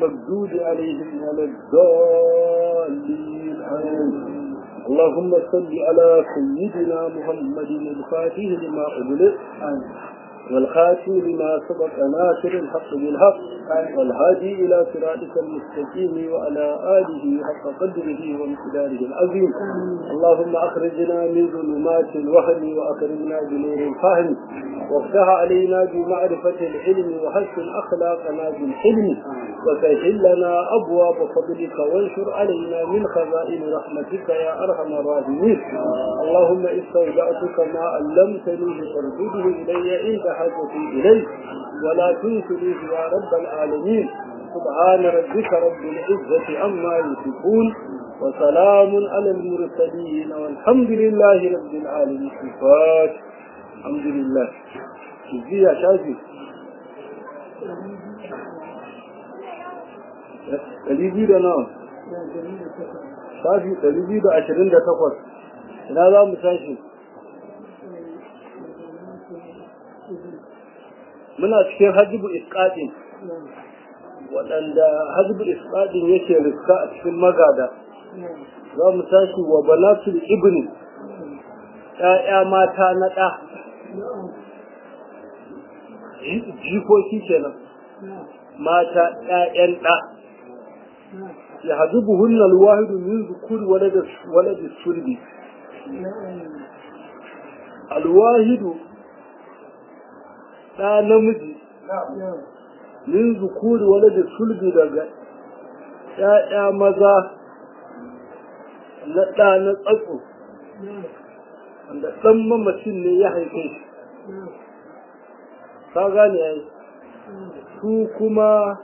المغضوب عليهم ولا الضالين آمين اللهم صل على سيدنا محمد الفاتح لما أغلق والخاتم لما سبق ناصر الحق بالحق والهادي إلى صراطك المستقيم وعلى آله حق قدره وامتداره العظيم اللهم أخرجنا من ظلمات الوهم وأكرمنا بنور الفهم وافتح علينا بمعرفة العلم وحسن أخلاقنا بالحلم وسهل لنا أبواب فضلك وانشر علينا من خزائن رحمتك يا أرحم الراحمين اللهم استودعتك ما علمتني فارده إلي عند حاجتي إليه ولا تنسنيه يا رب العالمين سبحان ربك رب العزة عما يصفون وسلام على المرسلين والحمد لله رب العالمين الفاتح الحمد لله جزي يا شاذي ɗari biyu da nawa shafi ɗari biyu da ashirin da takwas ina za mu tashi muna cikin hajjibu isƙaɗin waɗanda hajjibu isƙaɗin yake riska a cikin magada za mu tashi wa banatul ibni ‘ya'ya mata na ɗa jikoki kenan mata ‘ya'yan ɗa ya hadu buhunna alwahidu min zukuri walada sulbi alwahidu ɗa namiji min zukuri walada sulbi daga ‘ya'ya maza na ɗa na tsatso wanda ɗan mamacin ne ya haife shi ka gane ya su kuma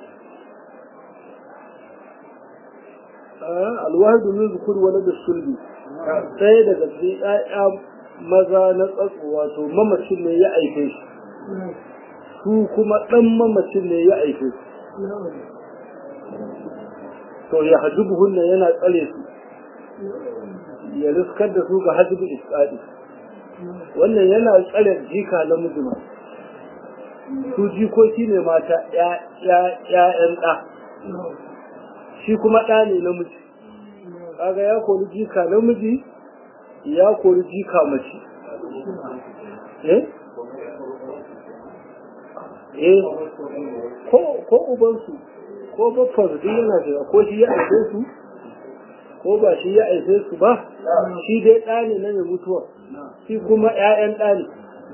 alwahidu min zukur wani da sulbi ɗaya daga cikin ‘ya'ya maza na tsatso wato mamacin ne ya haife shi su kuma ɗan mamacin ne ya haife shi to ya hajjubu hunna yana tsare su ya riskar da su ga hajjubu isƙaɗi wannan yana tsare jika na mijima su jikoki ne mata ‘ya'yan ɗa shi kuma ɗa ne namiji kaga ya kori jika namiji ya kori jika mace eh eh ko ubansu ko babban duk yana shiga ko shi ya aife su ko ba shi ya aife su ba shi dai ɗa ne na mai mutuwa shi kuma ‘ya'yan ɗa ne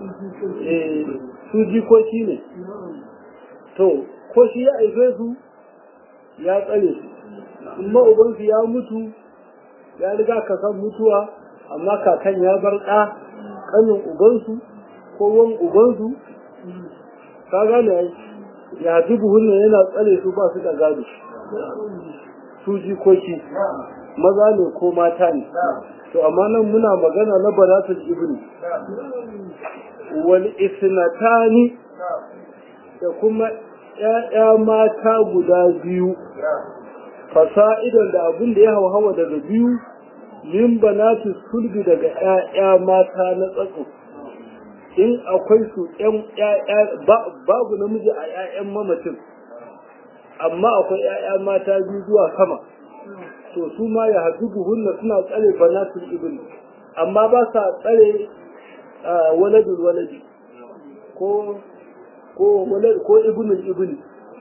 su jikoki ne to ko shi ya aife su ya tsare su amma ubansu ya mutu ya riga ka san mutuwa amma kakan ya bar ɗa ƙanin ubansu ko wan ubansu ka gane ya ji buhun yana tsare su ba su da gado su jikoki maza ne ko mata ne to amma nan muna magana na banatul ibni wal isnatani da kuma ‘ya'ya mata guda biyu fasa'idan da abin da ya hawa daga biyu min banatu sulbi daga ‘ya'ya mata na tsatso in akwai su babu namiji a ‘ya'yan mamacin amma akwai ‘ya'ya mata biyu zuwa sama to su ma ya haɗu buhunna suna tsare banatul ibn amma ba sa tsare waladul waladi ko ko walad ko ibnul ibn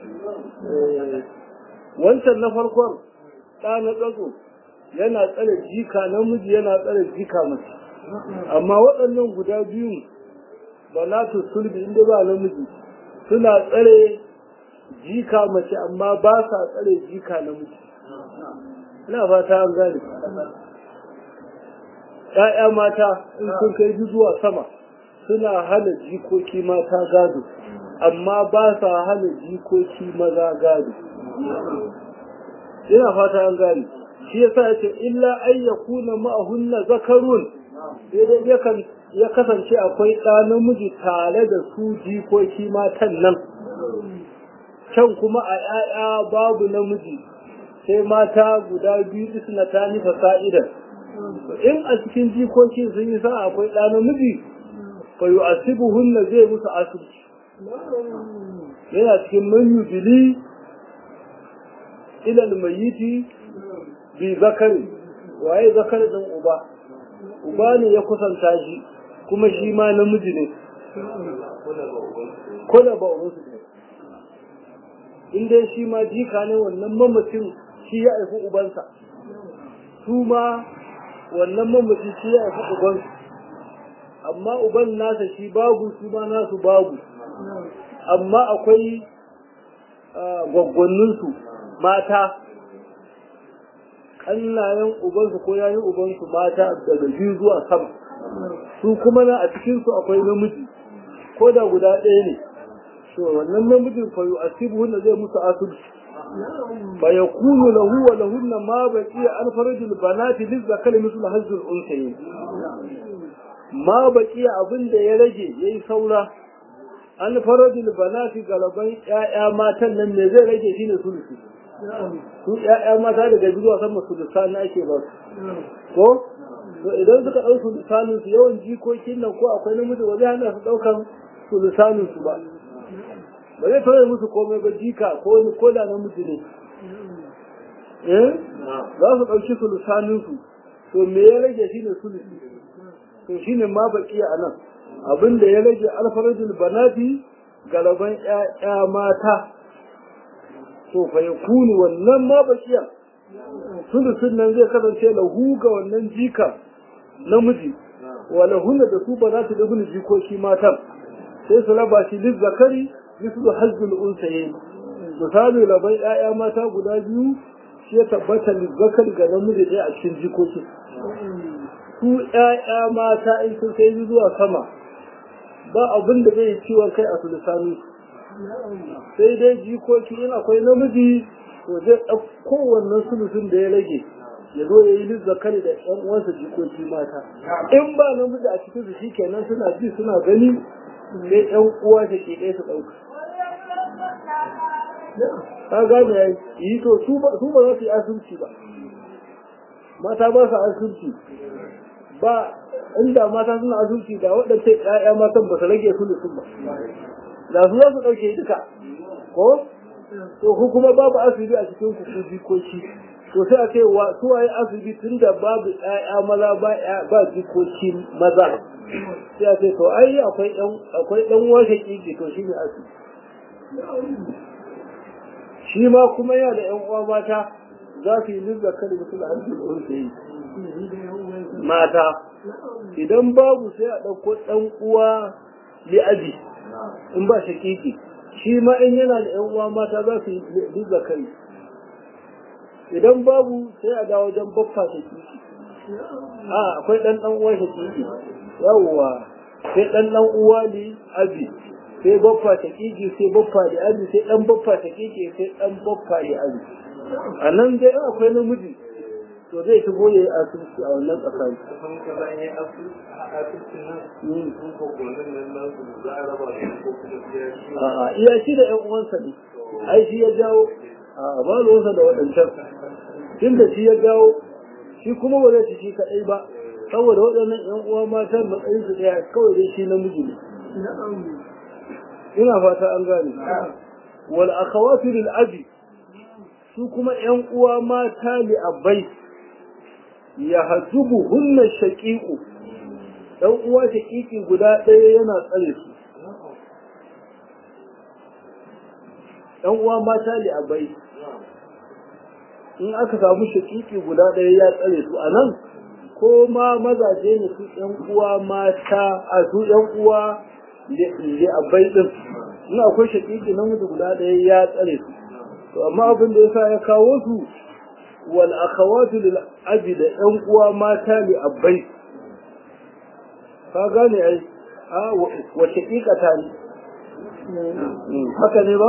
wancan na farkon ɗa na tsatso yana tsare jika namiji yana tsare jika mace amma waɗannan guda biyun banatu sulbi inda ba namiji suna tsare jika mace amma ba sa tsare jika namiji ina fata an gane ‘ya'ya mata in sun kai zuwa sama suna hana jikoki mata gado amma ba sa hana jikoki maza gado ina fata an gane shi yasa yace illa ay yakuna ma'ahunna zakarun sai dai yakan ya kasance akwai ɗa namiji tare da su jikoki matan nan can kuma a ‘ya'ya babu namiji sai mata guda biyu suna ta nufa sa'idan in a cikin jikoki sun yi sa akwai ɗa namiji fa yi asibuhunna zai musu asibiti yana cikin man yudili ilal mayiti bi zakari waye zakari ɗin uba uba ne ya kusanta shi kuma shi ma namiji ne kula ba ubansu ne in dai shi ma jika ne wannan mamacin shi ya haifi ubansa su ma wannan mamacin shi ya haifi ubansu amma uban nasa shi babu su ma nasu babu amma akwai gwaggwanninsu mata ƙannayen ubansu ko yayin ubansu mata daga biyu zuwa sama su kuma na a cikinsu akwai namiji ko da guda ɗaya ne to wannan namijin fa yu'asibu hunna zai musu asubci fa yakunu lahu wa lahunna ma baqiya an farajul banati lizakali mislu hazzul unsayin ma baqiya abinda ya rage yayi saura an farajul banati galaban ƴaƴa matan nan me zai rage shine sulusi su ƴaƴa mata daga zuwa sama sulusa na ake ba su ko to idan suka ɗau sulusanin su yawan jikokin nan ko akwai namiji ba zai hana su ɗaukan sulusanin su ba ba zai tauye musu komai ba jika ko wani koda namiji ne eh za su ɗauki sulusanin su to me ya rage shine sulusi to shine ma baki a nan abin da ya rage alfarajul banati galaban ƴaƴa mata to fa yakunu wannan ma bakiya sulusun nan zai kasance lahu ga wannan jika namiji wa lahunna da su ba za su da bin jikoki matan sai su raba shi lil zakari mislu hazzul unsayin misali labai ƴaƴa mata guda biyu shi ya tabbata lil zakari ga namiji ɗaya a cikin jikoki su ƴaƴa mata in sun kai zuwa sama ba abin da zai ciwon kai a sulusani sai dai jikoki in akwai namiji to zai ɗauko wannan sulusun da ya rage ya zo ya yi zakari da ƴan uwansa jikoki mata in ba namiji a cikin su shi kenan suna ji suna gani sai ƴan uwa da ke ɗaya su ɗauka ka gane ya yi to su ba za su yi asirci ba mata ba su asirci ba inda mata suna asirci da waɗanda ƴaƴa matan ba su rage sulusun ba da su za su ɗauke duka ko to ku kuma babu asibi a cikin ku ku jikoki to sai a ce wa su waye asibi tunda babu ƴaƴa maza ba ba jikoki maza sai a ce to ai akwai ɗan akwai ɗan washe kiki to shine asibi shi ma kuma yana da ƴan uwa mata za su yi nizza kada mutum da hannun da wani yi mata idan babu sai a ɗauko ɗan uwa li'abi in ba shakiki shi ma in yana da yan uwa mata za su yi zakari idan babu sai a dawo wajen baffa shakiki a akwai dan dan uwa shakiki yawwa sai dan dan uwa ne abi sai baffa shakiki sai baffa da abi sai dan baffa shakiki sai dan baffa da abi a nan dai akwai namiji to zai shigo ya yi asibiti a wannan tsakani. A'a iya shi da ‘yan uwansa ne, ai shi ya jawo, a ba ruwansa da waɗancan. Tun da shi ya jawo, shi kuma ba zai ci shi kaɗai ba, saboda waɗannan ‘yan uwa matan matsayin su ɗaya kawai dai shi namiji ne. Ina fata an gane. Wal akhawatu lil abi su kuma ‘yan uwa mata li abai ya hajjubu hunna shaƙiƙu ɗan uwa shaƙiƙi guda ɗaya yana tsare su ɗan uwa mata li abai in aka samu shaƙiƙi guda ɗaya ya tsare su a nan ko ma mazaje ne su ɗan uwa mata a su ɗan uwa li abai ɗin in akwai shaƙiƙi namiji guda ɗaya ya tsare su to amma abin da yasa ya kawo su wal akhawatu lil abi da ɗan uwa mata li abbai ka gane ai a wa shaqiqata ne haka ne ba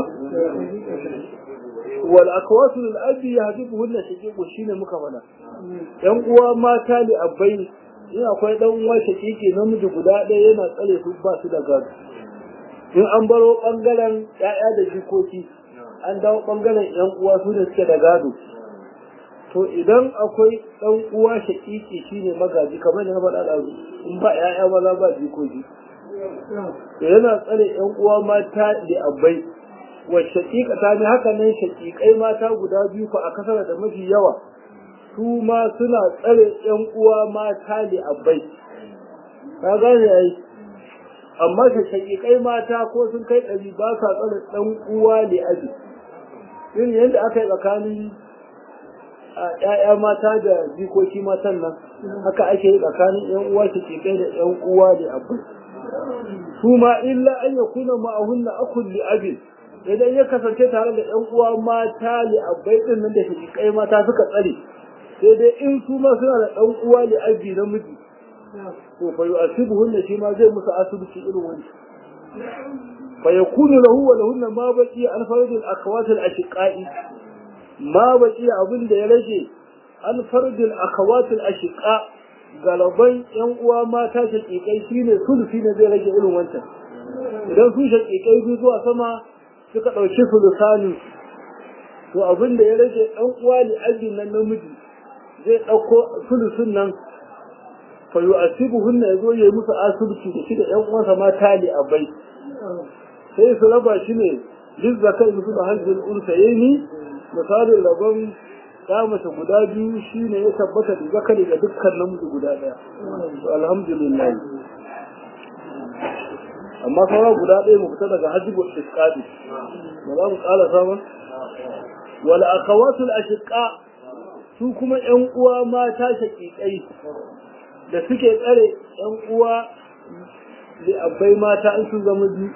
wal akhawatu lil abi yahdibuhunna shaqiqu shine muka fada ɗan uwa mata li abbai in akwai ɗan uwa shaqiqi namiji guda ɗaya yana tsare su ba su da gado in an baro bangaren ƴaƴa da jikoki an dawo ɓangaren ‘yan uwa su da suke da gado. To idan akwai ɗan uwa shaƙiƙi shi ne magaji kamar da na faɗa ɗazu in ba ‘ya'ya maza ba jikoki. To yana tsare ‘yan uwa mata da abai wa shaqiqata ne haka nan shaqiqai mata guda biyu fa a kasar da mafi yawa su ma suna tsare ƴan uwa mata ne abai ka gane ai amma shaqiqai mata ko sun kai ɗari ba sa tsare ɗan uwa ne abi irin yadda aka yi tsakanin ‘ya'ya mata da jikoki matan nan haka ake yi tsakanin ‘yan uwa su ke kai da ‘yan uwa da abu su ma illa an ya kuna ma'ahunna akun li abin idan ya kasance tare da ‘yan uwa mata li abai din nan da shi kai mata suka tsare sai dai in su ma suna da ɗan uwa li abi namiji to fa yu'asibuhunna shi ma zai musu asibiti irin wani fa yakunu lahu wa lahunna ma baqi al-farj al-akhawat al-ashiqai ma baki abin da ya rage an fardil akawatul ashiqa galaban yan uwa mata shakikai shine sulusi ne zai rage irin wancan idan su shakikai biyu zuwa sama suka dauki sulusani to abin da ya rage dan uwa li ajin nan namiji zai dauko sulusun nan fa yu'asibuhunna yazo yayi musu asibiti da shi da yan uwansa mata li abai sai su raba shi ne lizzakai musu da hajjin unsayeni misalin rabon mace guda biyu shi ne ya tabbata da zakari ga dukkan namiji guda ɗaya alhamdulillah amma sauran guda ɗaya mu fita daga hajjibu iskadi ba za mu ƙala samun wal akawatul ashiqa su kuma ƴan uwa mata shaƙiƙai da suke tsare ƴan uwa da abbai mata in sun zama biyu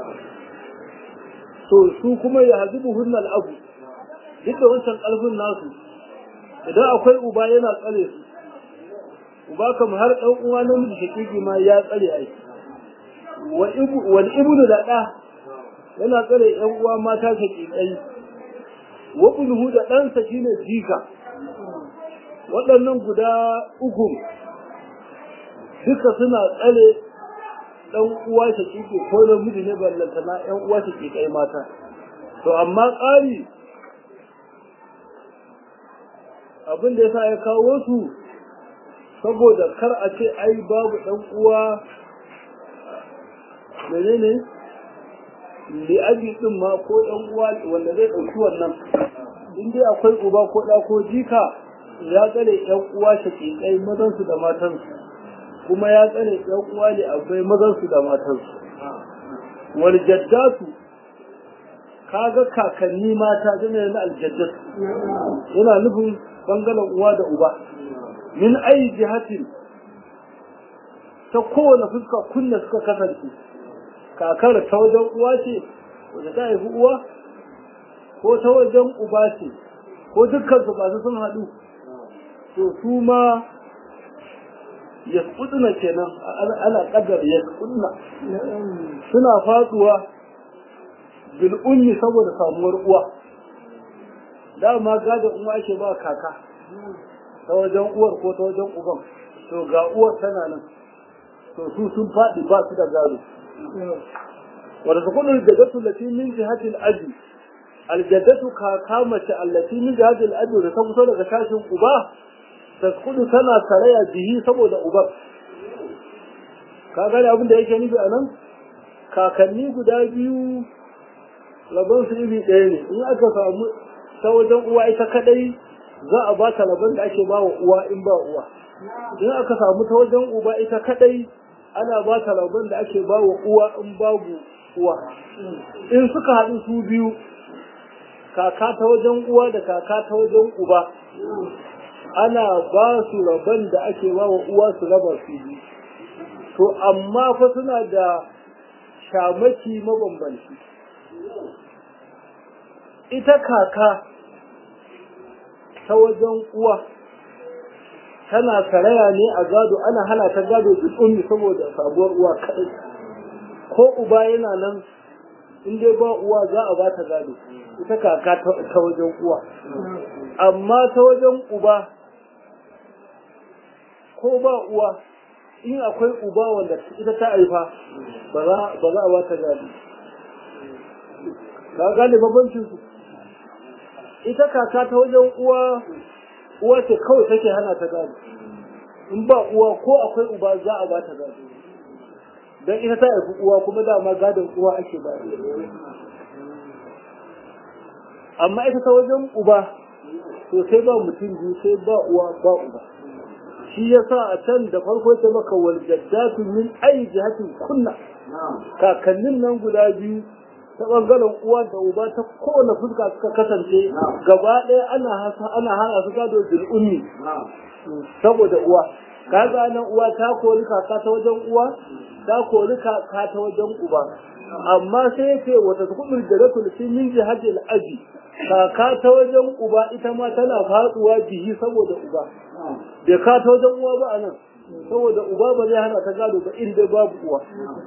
to su kuma ya hazibu hunnal abu duk da wancan ƙarfin nasu idan akwai uba yana tsare su uba kam har ɗan uwa namiji shakiki ma ya tsare ai wal ibnu da ɗa yana tsare ƴan uwa mata shakikai wa bulhu da ɗansa shine jika waɗannan guda uku duka suna tsare ɗan uwa shakiki ko namiji ne ballantana ƴan uwa shakikai mata to amma ƙari abin da yasa ya kawo su saboda kar a ce ai babu dan uwa menene li abi din ma ko dan uwa wanda zai dauki wannan in dai akwai uba ko da ko jika ya tsare yan uwa shakikai mazan su da matan su kuma ya tsare yan uwa ne akwai mazan su da matan su wal jaddatu kaga kakanni mata jami'a na aljaddatu yana nufin bangaren uwa da uba min ayi jihatin ta kowane fuska kunna suka kasance kakar ta wajen uwa ce wadda ta haifi uwa ko ta wajen uba ce ko dukkan su ba su sun haɗu to su ma ya kuduna kenan ana kadar ya kuduna suna faduwa bil'unni saboda samuwar uwa dama gadon uwa ake ba kaka ta wajen uwar ko ta wajen uban to ga uwar tana nan to su sun faɗi ba su da gado wadda su kudin jaddatu lati min jihatil aji aljaddatu kaka mace allati min jihatil aji da ta fito daga sashin uba ta kudu tana saraya bihi saboda uban ka gane abin da yake nufi a nan kakanni guda biyu rabon su iri ɗaya ne in aka samu ta wajen uwa ita kadai za a ba ta rabon da ake ba wa uwa in ba uwa in aka samu ta wajen uba ita kadai ana ba ta rabon da ake ba wa uwa in babu uwa in suka haɗu su biyu kaka ta wajen uwa da kaka ta wajen uba ana ba su rabon da ake ba wa uwa su raba su biyu to amma fa suna da shamaki mabambanci ita kaka ta wajen uwa tana karaya ne a gado ana hana ta gado duk ummi saboda sabuwar uwa kaɗai ko uba yana nan in dai ba uwa za a ba ta gado ita kaka ta wajen uwa amma ta wajen uba ko ba uwa in akwai uba wanda ita ta haifa ba za a ba ta gado ka gane babancin su ita kaka ta wajen uwa uwa ce kawai take hana ta gado in ba uwa ko akwai uba za a ba ta gado don ita ta haifi uwa kuma dama gadon uwa ake ba amma ita ta wajen uba to sai ba mutum biyu sai ba uwa ba uba shi yasa a can da farko ta maka wal jaddatu min ayi jihatin kunna kakannin nan guda biyu ta bangaren uwa da uba ta kowane fuska suka kasance gaba ɗaya ana hasa ana hana su gado bil ummi saboda uwa kaga nan uwa ta kori kaka ta wajen uwa ta kori kaka ta wajen uba amma sai ya ce wata kubur da rakul fi min jihadil aji kaka ta wajen uba ita ma tana faduwa bihi saboda uba bai ka ta wajen uwa ba anan saboda uba ba zai hana ta gado ba inda babu uwa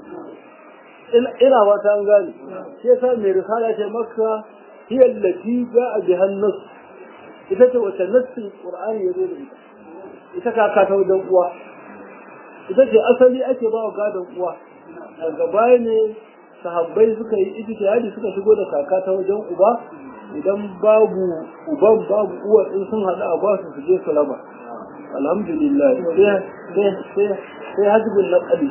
ina wata an gane shi yasa mai risala ce maka hiya allati ja'a biha an-nass ita ce wata nassin qur'ani ya zo da ita ita kaka ta wajen uwa ita ce asali ake ba wa gadon uwa daga baya ne sahabbai suka yi ijtihadi suka shigo da kaka ta wajen uba idan babu uban babu uwa in sun haɗu a ba su su je su raba alhamdulillah sai sai sai hajjibin naqali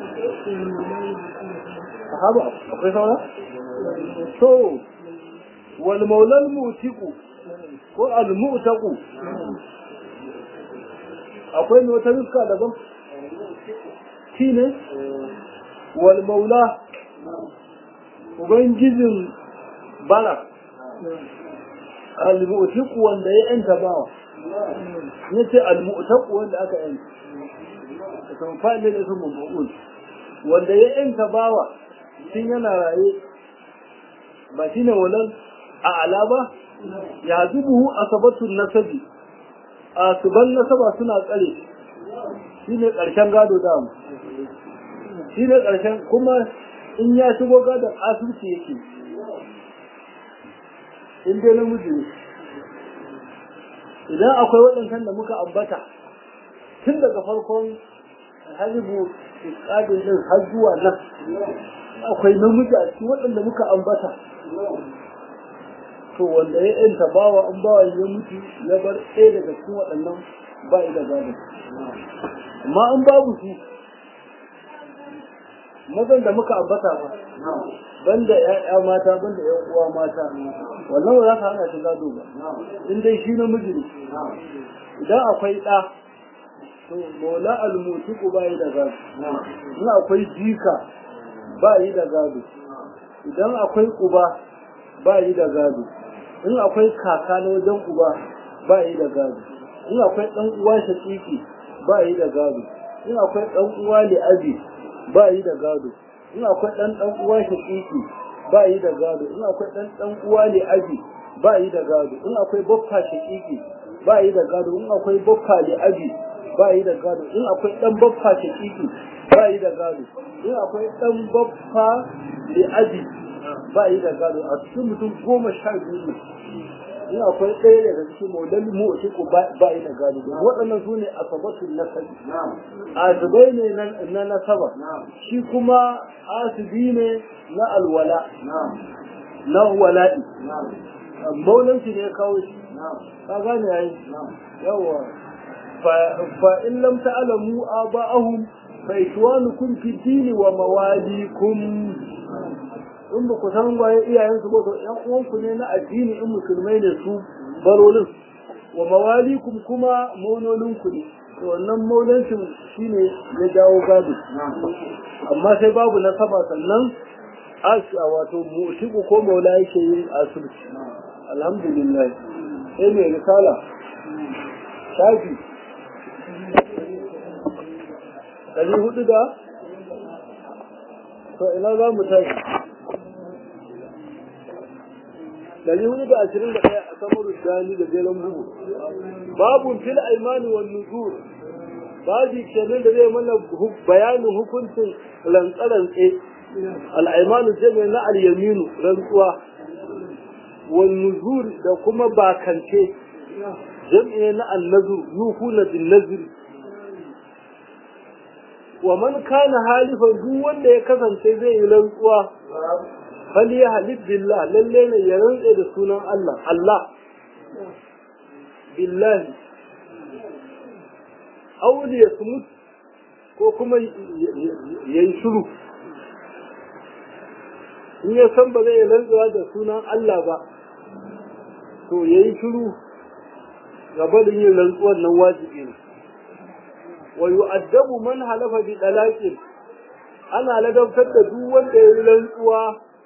sahaba akwai saura to wal maulal mutiku ko al mutaku akwai ne wata nuska daban shi ne wal maula ubangijin bara al-mu'tiq wanda ya yanta bawa yace al-mu'taq wanda aka yanta kan fa'ilin da sun mabul wanda ya yanta bawa tun yana raye ba shine wannan a alaba ya zubuhu asabatun nasabi a suban nasaba suna tsare shine karshen gado da mu shine karshen kuma in ya shigo gadon asibiti yake in dai namiji ne idan akwai waɗancan da muka ambata tun daga farkon halibu ƙadin din har zuwa nan akwai namiji a cikin waɗanda muka ambata to wanda ya yanta bawa an bawa ya mutu ya bar ɗaya daga cikin waɗannan ba da gado amma an babu su mazan da muka ambata ba banda ƴaƴa mata banda ƴan uwa mata wannan ba za ka hana shi gado ba in dai shi namiji ne idan akwai ɗa to mola almutiku ba yi da gado in akwai jika ba yi da gado idan akwai uba ba yi da gado in akwai kaka na wajen uba ba yi da gado in akwai ɗan uwa shaƙiƙi ba yi da gado in akwai ɗan uwa li'abi ba yi da gado in akwai ɗan ɗan uwa shaƙiƙi ba yi da gado in akwai ɗan ɗan uwa ne abi ba yi da gado in akwai baffa shaƙiƙi ba yi da gado in akwai baffa ne abi ba yi da gado in akwai ɗan baffa shaƙiƙi ba yi da gado in akwai ɗan baffa ne abi ba yi da gado a cikin mutum goma sha biyu ne in akwai ɗaya daga cikin maulan mu'tiku ba yi da gado waɗannan su ne asabatun nasabi azubai ne na nasaba shi kuma asibi ne na alwala na wala'i maulanci ne ya kawo shi ka gane yayi yawa fa in lam ta'lamu aba'ahum fa ikwanukum fi dini wa mawalikum in ba ku san waye iyayensu ba to ƴan uwanku ne na addini in musulmai ne su barolin wa mawalikum kuma maulolinku ne to wannan maulancin shine ya jawo gado amma sai babu nasaba sannan asha wato musiku ko maula yake yin asirci alhamdulillah sai mai risala shafi ɗari hudu da to ina za mu tashi dari hudu da ashirin da ɗaya a samar gani da jeren bugu babu fil aimani wa nuzur babu kenan da zai mana bayanin hukuncin rantsarantse al'aimanu jami'a na al-yaminu rantsuwa wa nuzur da kuma bakance jami'a na al-nazur yuhuna bin nazir wa man kana halifan duk wanda ya kasance zai yi rantsuwa fal ya halif billah lalle ne ya rantse da sunan Allah Allah billahi auli ya sumut ko kuma ya yi shuru in ya san ba zai rantsuwa da sunan Allah ba to yayi shiru gaba da yin rantsuwar nan wajibi ne wa yu'addabu man halafa bi dalaqin ana ladabtar da duk wanda ya yi rantsuwa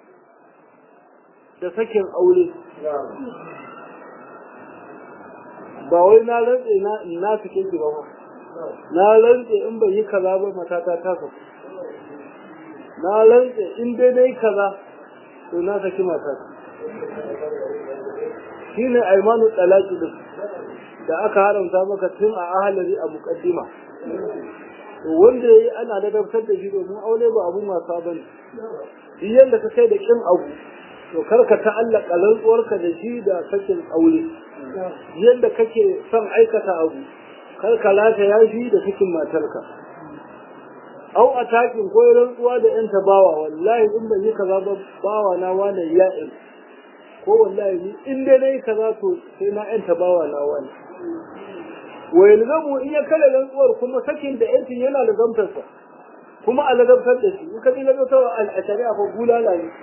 da sakin aure ba wai na rantse na na sake ki ba na rantse in bai yi kaza ba matata ta saku na rantse in dai dai kaza to na saki matata shine aimanu talaki din da aka haramta maka tun a ahalari a muqaddima to wanda yayi ana ladabtar da shi domin aure ba abun wasa bane duk yanda ka kai da kin abu to karka ta'allaka rantsuwarka da shi da sakin aure yadda kake son aikata abu karka lata ya shi da cikin matarka au a takin ko rantsuwa da yan bawa wallahi in ban yi kaza ba bawa na wani ya'in ko wallahi ni in dai nayi kaza to sai na yan bawa na wani wa yalzamu in ya kala rantsuwar kuma sakin da yancin yana lazamtarsa kuma a lazamtar da shi in ka ji lazamtarwa a shari'a ko bulala ne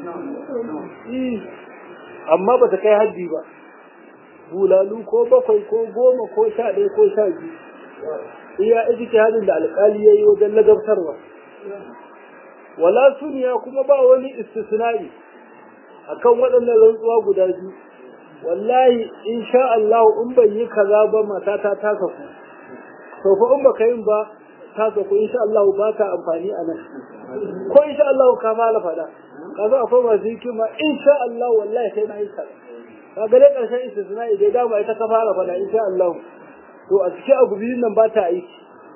amma ba ta kai haddi ba bulalu ko bakwai ko goma ko sha ɗaya ko sha biyu iya ijike hadin da alƙali ya yi wajen lagabtarwa wala suniya kuma ba wani istisna'i akan waɗannan rantsuwa guda biyu wallahi in sha Allah in ban yi kaza ba matata ta saku to fa in baka yin ba ta saku in sha Allah ba ta amfani a nan ko in sha Allah ka mala faɗa kaza akwai masu hikima in sha Allah wallahi sai na yi kaza ka gare karshen istisna'i dai dama ita ka fara faɗa in sha Allah to a cikin abu biyun nan ba ta aiki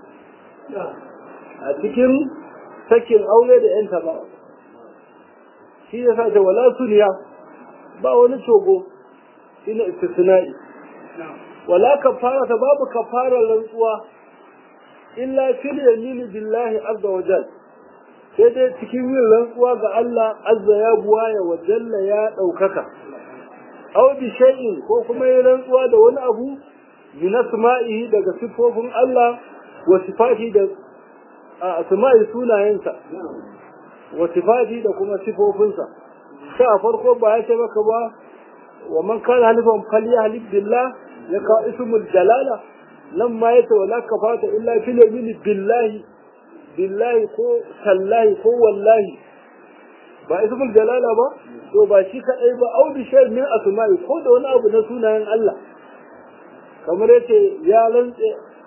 a cikin sakin aure da yanta ba shi ya sa da wala suniya ba wani cogo shi ne istisna'i wala kafara ta babu kafara rantsuwa illa fil yamini billahi azza wa jal sai dai cikin yin rantsuwa ga Allah azza ya buwaya wa jalla ya ɗaukaka aw bi shay'in ko kuma yin rantsuwa da wani abu min asma'ihi daga sifofin Allah wa sifati da asma'i sunayensa wa sifati da kuma sifofinsa sai a farko ba ya ce maka ba wa man kana halifan falyahlif billah ya ka ismul jalala nan ma yace wala kafata illa fil yamin billahi billahi ko tallahi ko wallahi ba ismul jalala ba to ba shi kadai ba au bi shay min asma'i ko da wani abu na sunayen Allah kamar yace ya lantse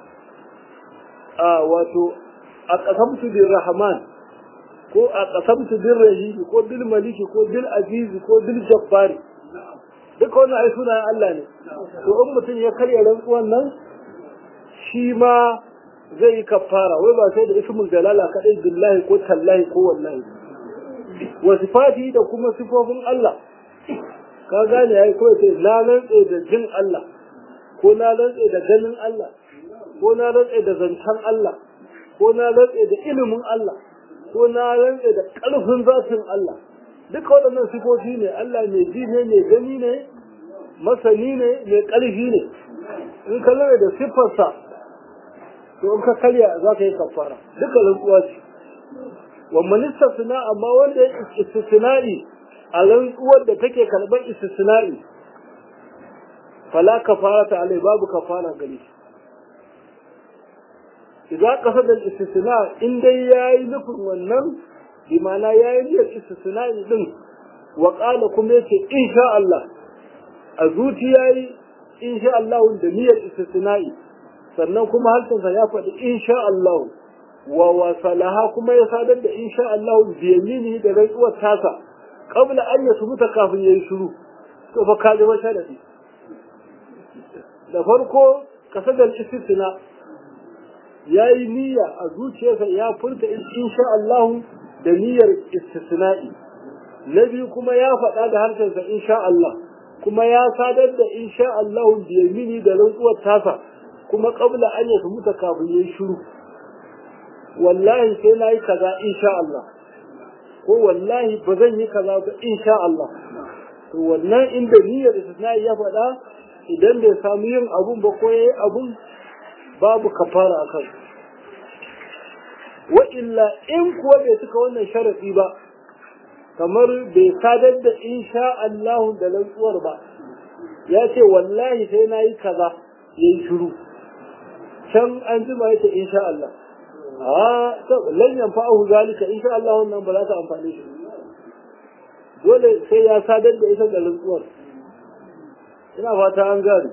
a wato a qasamtu bir rahman ko a qasamtu bir rahim ko bil maliki ko bil aziz ko bil jabbari duka wannan ai sunayen Allah ne to in mutum ya karya rantsuwan nan shi ma zai yi kafara wai ba sai da ismul jalala kadai billahi ko tallahi ko wallahi wa sifati da kuma sifofin Allah ka gane yayi kawai sai na rantse da jin Allah ko na rantse da ganin Allah ko na rantse da zancen Allah ko na rantse da ilimin Allah ko na rantse da ƙarfin zatin Allah duka waɗannan sifofi ne Allah mai ji ne mai gani ne masani ne mai ƙarfi ne in ka lura da siffarsa to in ka karya za ka yi kafara duka rantsuwa ce wa manista suna amma wanda ya istisna'i a rantsuwar da take karɓar istisna'i fala kafara ta alai babu kafara gare shi idan ka da istisna in dai yayi nufin wannan bi ma'ana yayi niyyar istisna'i din wa qala kuma yace insha Allah a zuciya yayi insha Allah da niyyar istisna'i sannan kuma halkansa ya faɗi insha Allah wa wasalaha kuma ya sadar da insha Allah bi yamini da rantsuwar tasa qabla an yasbuta kafin yayi shiru to fa ka zama sharadi da farko kasadar istisna yayi niyya a zuciyarsa ya furta insha Allah da niyyar istisna'i na biyu kuma ya faɗa da harshensa insha Allah kuma ya sadar da insha Allah bi yamini da rantsuwar tasa kuma qabla an yasbuta kafin yayi shiru wallahi sai na yi kaza insha Allah ko wallahi ba zan yi kaza ba insha Allah to wannan inda niyyar istisna'i ya faɗa idan bai samu yin abun ba ko yayi abun babu kafara akan wa illa in kuwa bai cika wannan sharafi ba kamar bai sadar da insha Allah da rantsuwar ba ya ce wallahi sai na yi kaza ya yi shiru can an jima ya ce insha Allah a lan yanfa'ahu zalika insha Allah wannan ba za ta amfane shi dole sai ya sadar da ita ga rantsuwar ina fata an gane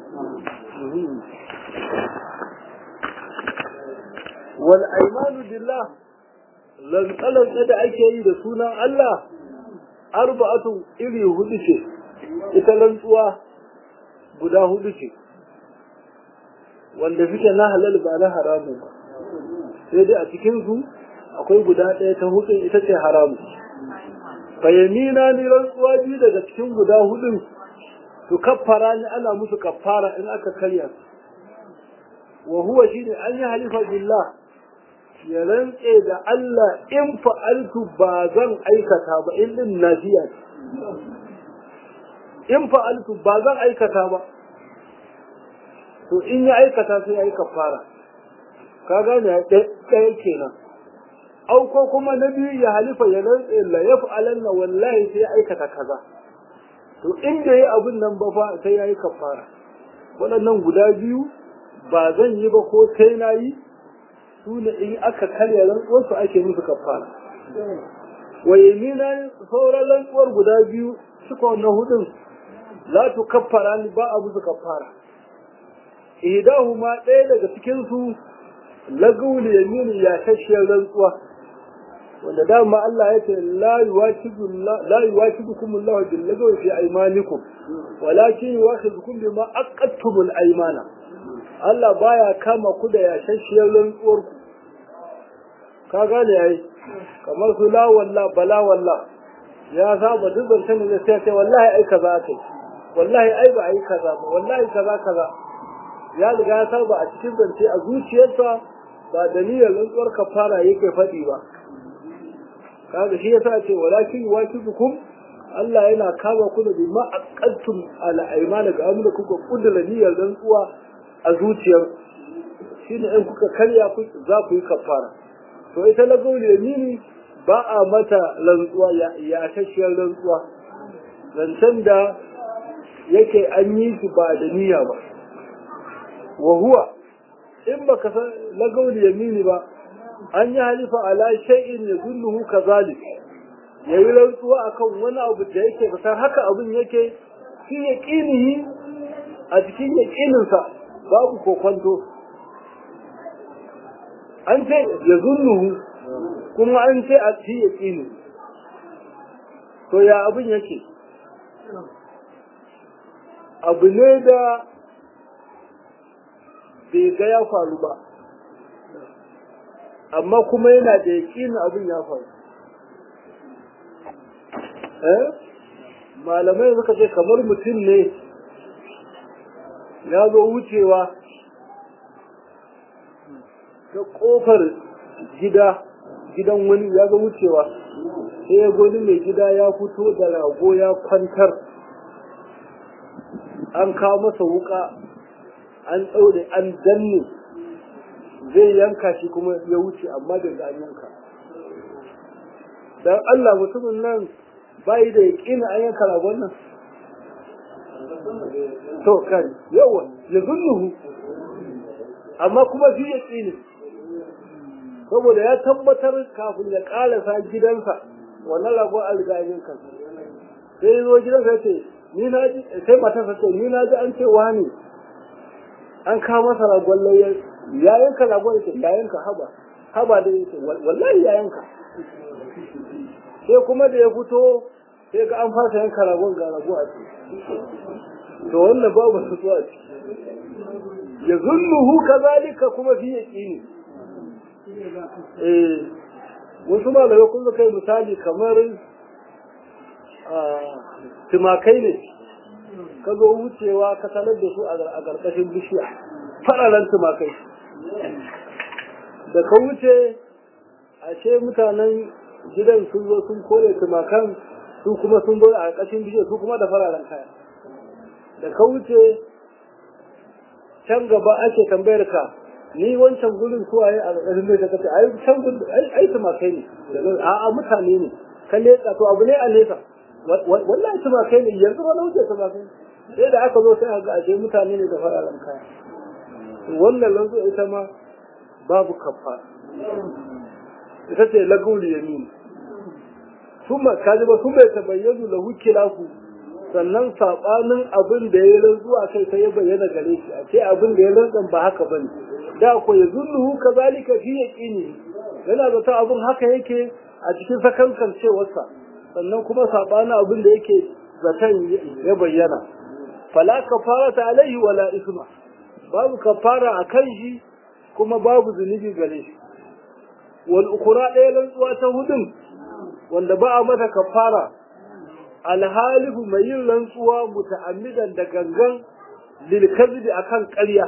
wal aymanu billah lantsalan da ake yi da sunan Allah arba'atu iri hudu ce ita rantsuwa guda hudu ce wanda suke na halal ba na haramu ba sai dai a cikin su akwai guda ɗaya ta hudu ita ce haramu fayyamina ni rantsuwa biyu daga cikin guda hudun su kaffara ni ana musu kaffara in aka karya wa huwa shine an yi halifa billah ya rantse da Allah in fa'altu ba zan aikata ba in din nafiya in fa'altu ba zan aikata ba to in ya aikata sai ya yi kafara ka gane ɗaya kenan au ko kuma na biyu ya halifa ya rantse la ya fa'alanna wallahi sai ya aikata kaza to in da yi abin nan ba fa sai ya yi kafara waɗannan guda biyu ba zan yi ba ko sai na yi su ne in aka karya rantsuwarsu ake musu kafara wa yamina sauran rantsuwar guda biyu suka wannan hudun za tu kaffara ni ba a musu kafara ihdahuma ɗaya daga cikin su lagul yamin ya kashiyar rantsuwa wanda dama Allah ya ce la yuwakibu la yuwakibukum Allah bil lagawi fi aymanikum walakin yuwakhidukum bima aqadtumul aymana Allah baya kama ku da yashashiyar rantsuwar ku ka gane ai kamar su la walla bala walla ya saba duk zancen da sai ce wallahi ai kaza kai wallahi ai ba ai kaza ba wallahi kaza kaza ya riga ya saba a cikin zance a zuciyarsa ba da niyyar rantsuwar kafara yake faɗi ba kaga shi yasa ce walakin wajibukum Allah yana kama ku da bima aqattum ala aymana ga amma kuka kudura niyyar rantsuwa a zuciyar shine in kuka karya ku za ku yi kafara to ita na gauli yamini ba a mata rantsuwa ya ya tashiyar rantsuwa zancen da yake an yi shi ba da niyya ba wa huwa in baka san lagauli yamini ba an yi halifa ala shay'in yadulluhu kazalik yayi rantsuwa akan wani abu da yake fitar haka abin yake shi yaqinihi a cikin yaqinin sa babu kokonto an ce yadulluhu kuma an ce a cikin yaqini to ya abin yake abu ne da bai ga ya faru ba amma kuma yana da yaƙinin abin ya faru malamai suka ce kamar mutum ne ya zo wucewa ta ƙofar gida gidan wani ya zo wucewa sai ya goni mai gida ya fito da rago ya kwantar an kawo masa wuka an ɗaure an danne zai yanka shi kuma ya wuce amma da ga yanka dan Allah mutumin nan bai da yaƙina an yanka ragon nan to kan yawa ya zunnuhu amma kuma fi yaƙini saboda ya tabbatar kafin ya ƙarasa gidansa wannan ragon an riga yanka sai zo gidansa ce ni na ji sai matarsa ce ni na ji an ce wani an kawo masa ragon layyar ya yanka ragon yake ya yanka haba haba da yake wallahi ya yanka sai kuma da ya fito sai ga an fasa yanka ragon ga rago a ciki to wannan babu su a ciki ya zunnuhu kazalika kuma fi yaqini eh wasu malamai kun kai misali kamar tumakai ne ka zo wucewa ka sanar da su a ƙarƙashin bishiya fararen tumakai da ka wuce ashe mutanen gidan sun zo sun kore tumakan su kuma sun zo a ƙarƙashin bishiya su kuma da fararen kaya da ka wuce can gaba ake tambayar ka ni wancan gurin su waye a ƙarƙashin bishiya ka ce ai can gurin ai tumakai ne a'a mutane ne ka leƙa to abu ne a nesa wallahi ta ba kai ne yanzu ba na wuce ta ba kai sai da aka zo sai a ga ashe mutane ne da fararen kaya wannan lanzo ita ma babu kafa ita ce lagul yamin kuma kaji ba kuma ta bayyana lahu kilafu sannan sabanin abin da ya rantsuwa kai sai ya bayyana gare shi a ce abin da ya rantsan ba haka bane da ko ya zulluhu kazalika fi yaqini yana da ta abin haka yake a cikin sakankan cewarsa sannan kuma sabanin abin da yake zaton ya bayyana fala kafarata alaihi wala isma babu kafara a kan shi kuma babu zunubi gare shi wal ukura ɗaya rantsuwa ta hudun wanda ba a mata kafara alhalifu mai yin rantsuwa muta'ammidan da gangan lil kadhibi akan ƙarya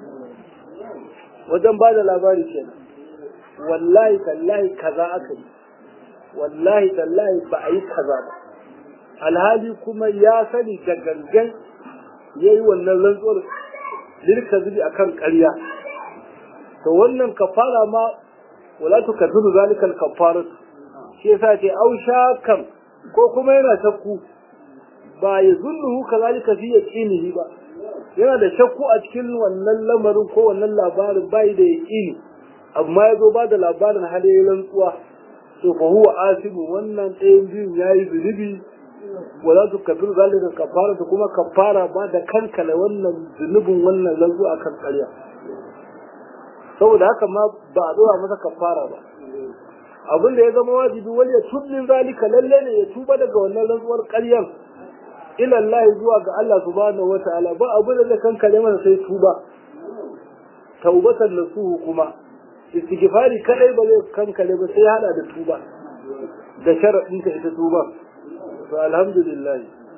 wajen ba da labari kenan wallahi tallahi kaza aka yi wallahi tallahi ba a yi kaza ba alhali kuma ya sani da gangan ya yi wannan rantsuwar lirka zubi a kan ƙarya to wannan kafara ma wala tu kadhuru zalika al shi yasa ce au shakan ko kuma yana shakku ba ya zulluhu kazalika fi yaqinihi ba yana da shakku a cikin wannan lamarin ko wannan labarin bai da yaqini amma ya zo ba da labarin halayen rantsuwa to fa huwa asibu wannan ɗayan biyun yayi zunubi wala su kafiru zalika kafara da kuma kafara ba da kankala wannan zunubin wannan lanzu a kan ƙarya saboda haka ma ba a dora masa kafara ba abin da ya zama wajibi wani ya tubbin zalika lalle ne ya tuba daga wannan rantsuwar ƙaryar ila Allah zuwa ga Allah subhanahu wataala ba abin da zai kankale masa sai tuba taubatan nasuhu kuma istighfari kadai ba zai kankale ba sai hada da tuba da sharadin ta ita tuba to alhamdulillah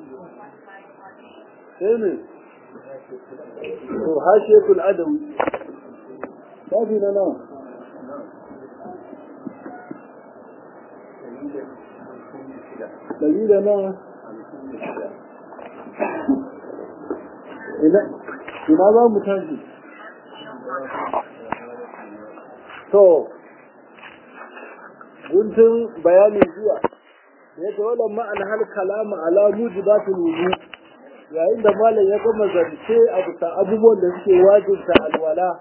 sai ne to hashiyatul adawi babi na nawa ɗari da nawa ina za mu tashi to guntun bayanin zuwa ya ce wadda ma'an hal kalama ala mujibatul wudu yayin da malam ya gama zance a bisa abubuwan da suke wajibta alwala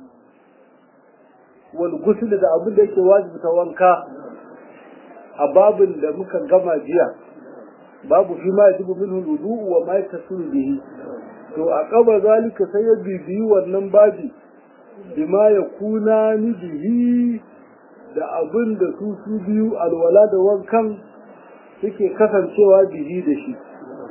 wal gusul da abin da yake wajibta wanka a babin da muka gama jiya babu fi ma yajibu minhu wudu wa ma yatasulu bihi to a kaba zalika sai ya bibiyi wannan babi bima ya kuna ni bihi da abin da su su biyu alwala da wankan suke kasancewa bihi da shi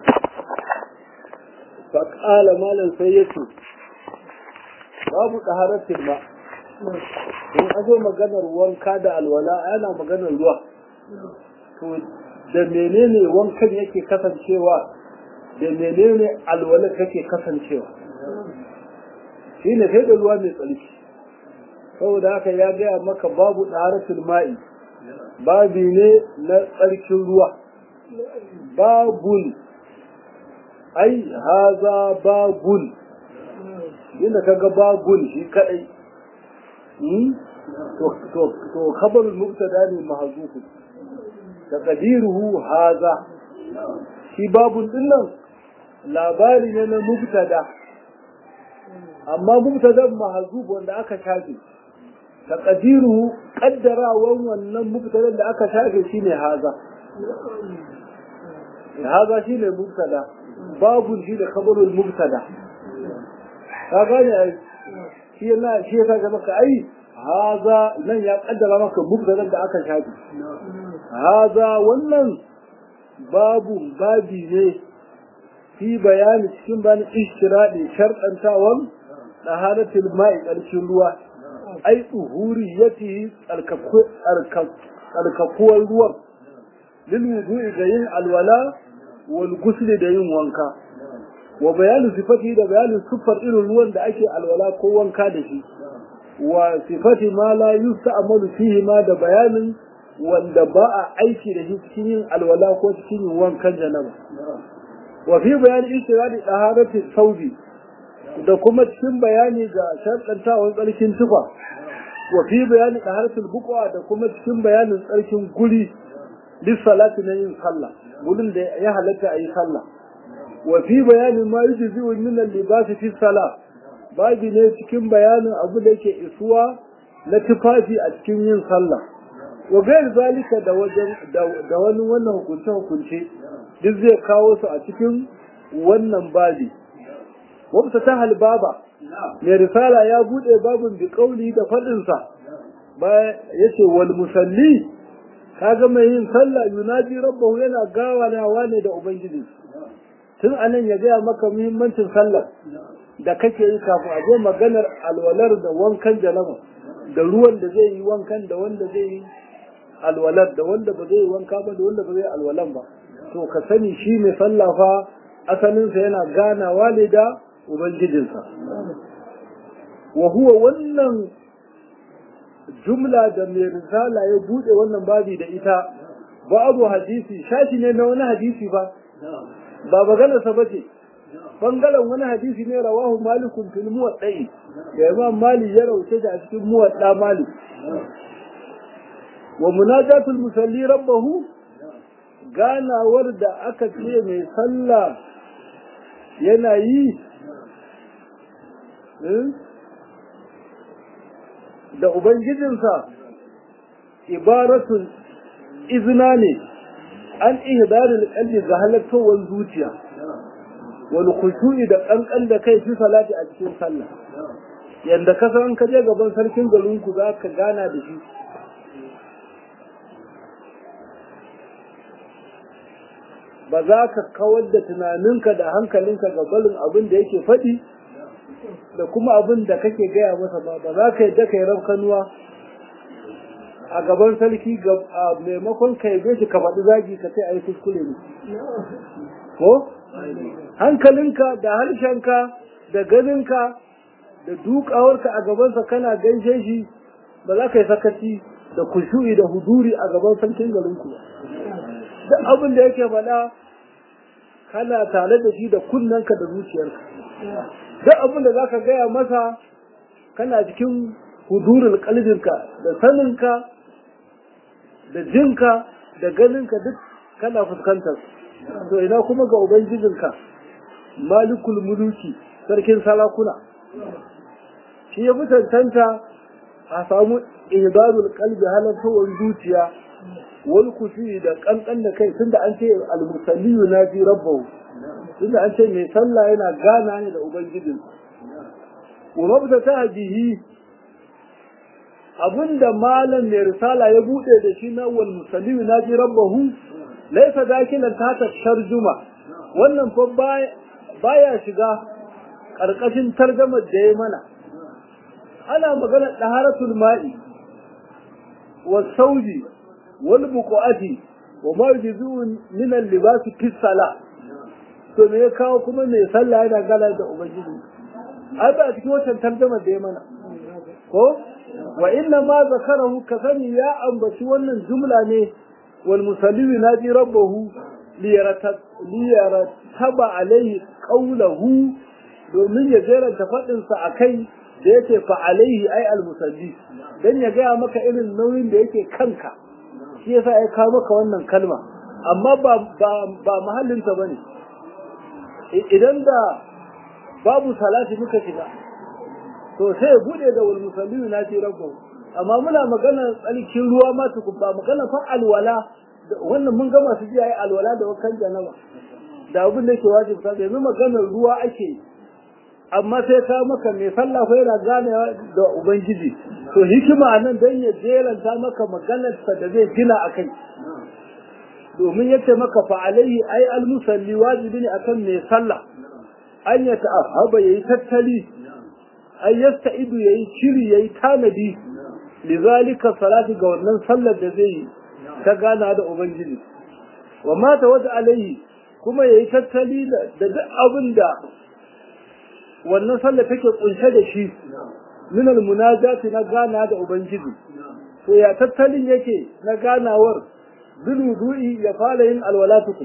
faƙala malam sai ya ce babu ɗaharatin ma in azo maganar wanka da alwala ana maganar ruwa to da menene wankan yake kasancewa da menene alwala take kasancewa shi ne sai da ruwa mai tsarki saboda haka ya gaya maka babu ɗaharatin ma'i babi ne na tsarkin ruwa babul ai haza babul inda kaga babul shi kadai to khabarul mubtada ne mahzufu taqdiruhu haza shi babul din nan labari ne na mubtada amma mubtadan mahzuf wanda aka shafe taqdiruhu qaddarawan wannan mubtadan da aka shafe shine haza haza shine mubtada babun shi da khabarul mubtada ka gane ai shi yana shi ya kaga maka ai haza nan ya kaddara maka mubtadan da aka shafi haza wannan babu babi ne fi bayani cikin bani ishtiradi sharɗantawan daharatul ma'i ƙarshen ruwa ai tsuhuriyati tsarkakuwar ruwan lil wudu'i ga yin alwala wal gusli da yin wanka wa bayanu sifati da bayanin siffar irin ruwan da ake alwala ko wanka da shi wa sifati ma la yusta'malu fihi ma da bayanin wanda ba a aiki da shi cikin yin alwala ko cikin yin wankan janaba wa fi bayani istiradi daharati saudi da kuma cikin bayani ga sharɗantawan tsarkin tufa wa fi bayani daharatul buqa da kuma cikin bayanin tsarkin guri lissalati na yin sallah gurin da ya halatta a yi sallah wa fi bayanin ma yujzi'u min al-libas fi salah babi ne cikin bayanin abu da yake isuwa na tufafi a cikin yin sallah wa gair zalika da wajen da wani wannan hukunce hukunce duk zai kawo su a cikin wannan babi wabta ta halbaba mai risala ya bude babin bi kauli da faɗinsa baya yace wal musalli kaga mai yin sallah yunaji rabbahu yana gawanawa ne da ubangiji tun anan ya gaya maka muhimmancin sallah da kake yi kafin a zo maganar alwalar da wankan janaba da ruwan da zai yi wankan da wanda zai yi alwalar da wanda ba zai yi wanka ba da wanda ba zai yi alwalan ba to ka sani shi mai sallah fa asalinsa yana ganawa ne da ubangijinsa wa huwa wannan jumla da mai risala ya bude wannan babi da ita babu hadisi shashi ne na wani hadisi ba ba maganarsa ba ce bangaren wani hadisi ne rawahu malikun fil muwaddai da imam mali ya rauce da a cikin muwadda malik wa munajatul musalli rabbahu ganawar da aka ce mai sallah yana yi da ubangijinsa ibaratun izina ne an ihdarul qalbi ga halattowar zuciya wani khushu'i da kankan da kai fi salati a cikin sallah yanda ka san ka je gaban sarkin garin ku za ka gana da shi ba za ka kawar da tunaninka da hankalinka ga balin abin da yake faɗi da kuma abin da kake gaya masa ba ba za ka yadda ka yi rafkanuwa a gaban sarki maimakon ka yabe shi ka faɗi zagi ka sai a yi kuskure ne ko hankalinka da harshenka da ganinka da dukawarka a gabansa kana gaishe shi ba za ka yi sakaci da kushu'i da huduri a gaban sarkin garinku ba duk abin da yake faɗa kana tare da shi da kunnanka da zuciyarka duk abin da za ka gaya masa kana cikin hudurin kalbinka da saninka da jinka da ganinka duk kana fuskantar to ina kuma ga ubangijinka malikul muluki sarkin sarakuna shi ya fi tantanta a samu ihdarul qalbi halattawar zuciya wal kushi da kankan da kai tunda an ce al-musalliyu na fi rabbahu tunda an ce mai sallah yana gana ne da ubangijin wa mabda ta bihi abinda malam mai risala ya bude da shi na wal musalliyu na fi rabbahu laisa dakilan ta tarjuma wannan fa baya shiga karkashin tarjamar da ya mana ana magana daharatul ma'i wa sauji wal buqati wa ma yuzu min al libas fi salah to me ya kawo kuma mai sallah yana gala da ubangiji ai ba cikin wannan tarjamar da ya mana ko wa inna ma zakarahu kasani ya ambaci wannan jumla ne والمسلم ينادي ربه ليرتب, ليرتب عليه قوله domin ya jeranta faɗinsa a kai da yake fa'alaihi ai almusalli don ya gaya maka irin nauyin da yake kanka shi yasa ya kawo maka wannan kalma amma ba mahallinta ba ne idan da babu salati muka shiga to sai ya buɗe da wal musalli na ce rabbahu amma muna magana tsarkin ruwa ma tukun ba magana fa alwala wannan mun gama su jiya yi alwala da wakan janaba da abin da yake wajibi ta yanzu maganar ruwa ake amma sai ka maka mai sallah ko yana gane da ubangiji to hikima nan dan ya jeranta maka maganar sa da zai gina akai domin yace maka fa alaihi ai al musalli wajibi ne akan mai sallah an ya ta'ahaba yayi tattali ai yasta'idu yayi shiri yayi tanadi lizalika salati ga wannan sallar da zai yi ta gana da ubangiji wa mata wata alaihi kuma yayi tattali da duk abin da wannan sallar take kunshe da shi min almunajati na gana da ubangiji to ya tattalin yake na ganawar zuludu'i ya fara yin alwalatukum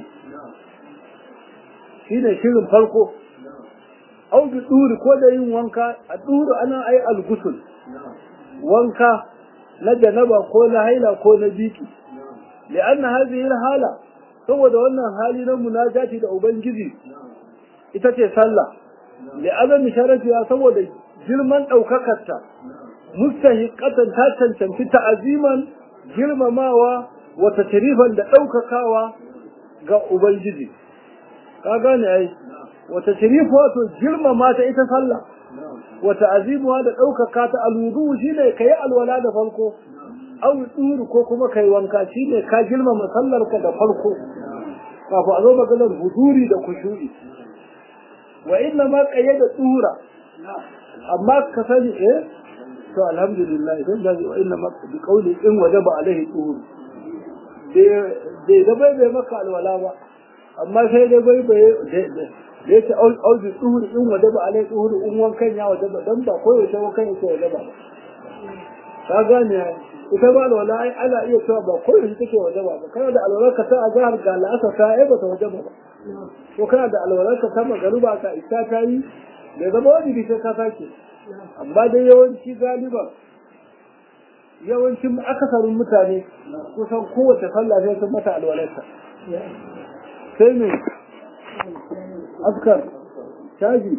shine shirin farko au bi duri ko da yin wanka a duru ana ai algusul wanka na janaba ko na haila ko na biki li'anna hadhihi hala saboda wannan hali na munajati da ubangiji ita ce sallah li azami sharafiya saboda girman ɗaukakarta mustahiqatan ta cancanci ta'aziman girmamawa wa tashrifan da ɗaukakawa ga ubangiji ka gane ai wa tashrif wato girmama ta ita sallah wa ta'azimuha da ɗaukaka ta alwudu shine kai alwala da farko aw tsuru ko kuma kai wanka shine ka girmama sallarka da farko kafin a zo maganar huduri da kushu'i wa inna ma qayyada tsura amma ka sani eh to alhamdulillah idan da wa inna ma bi qawli in wajaba alaihi tsuru bai da bai bai maka alwala ba amma sai dai bai bai da yake auzi tsuru in wajaba alaihi tsuru in wankan ya wajaba dan ba koyaushe wankan yake wajaba ba ka gane ita ba alwala ai ana iya cewa ba koyaushe take wajaba ba kana da alwala ka ta azhar ga la'asar ta ai ba ta wajaba ba ko kana da alwala ka ta magaruba ka isa ta yi da zama wajibi sai ka sake amma dai yawanci galiba yawancin akasarin mutane kusan kowace sallah sai sun mata alwalarta sai ne askar shaji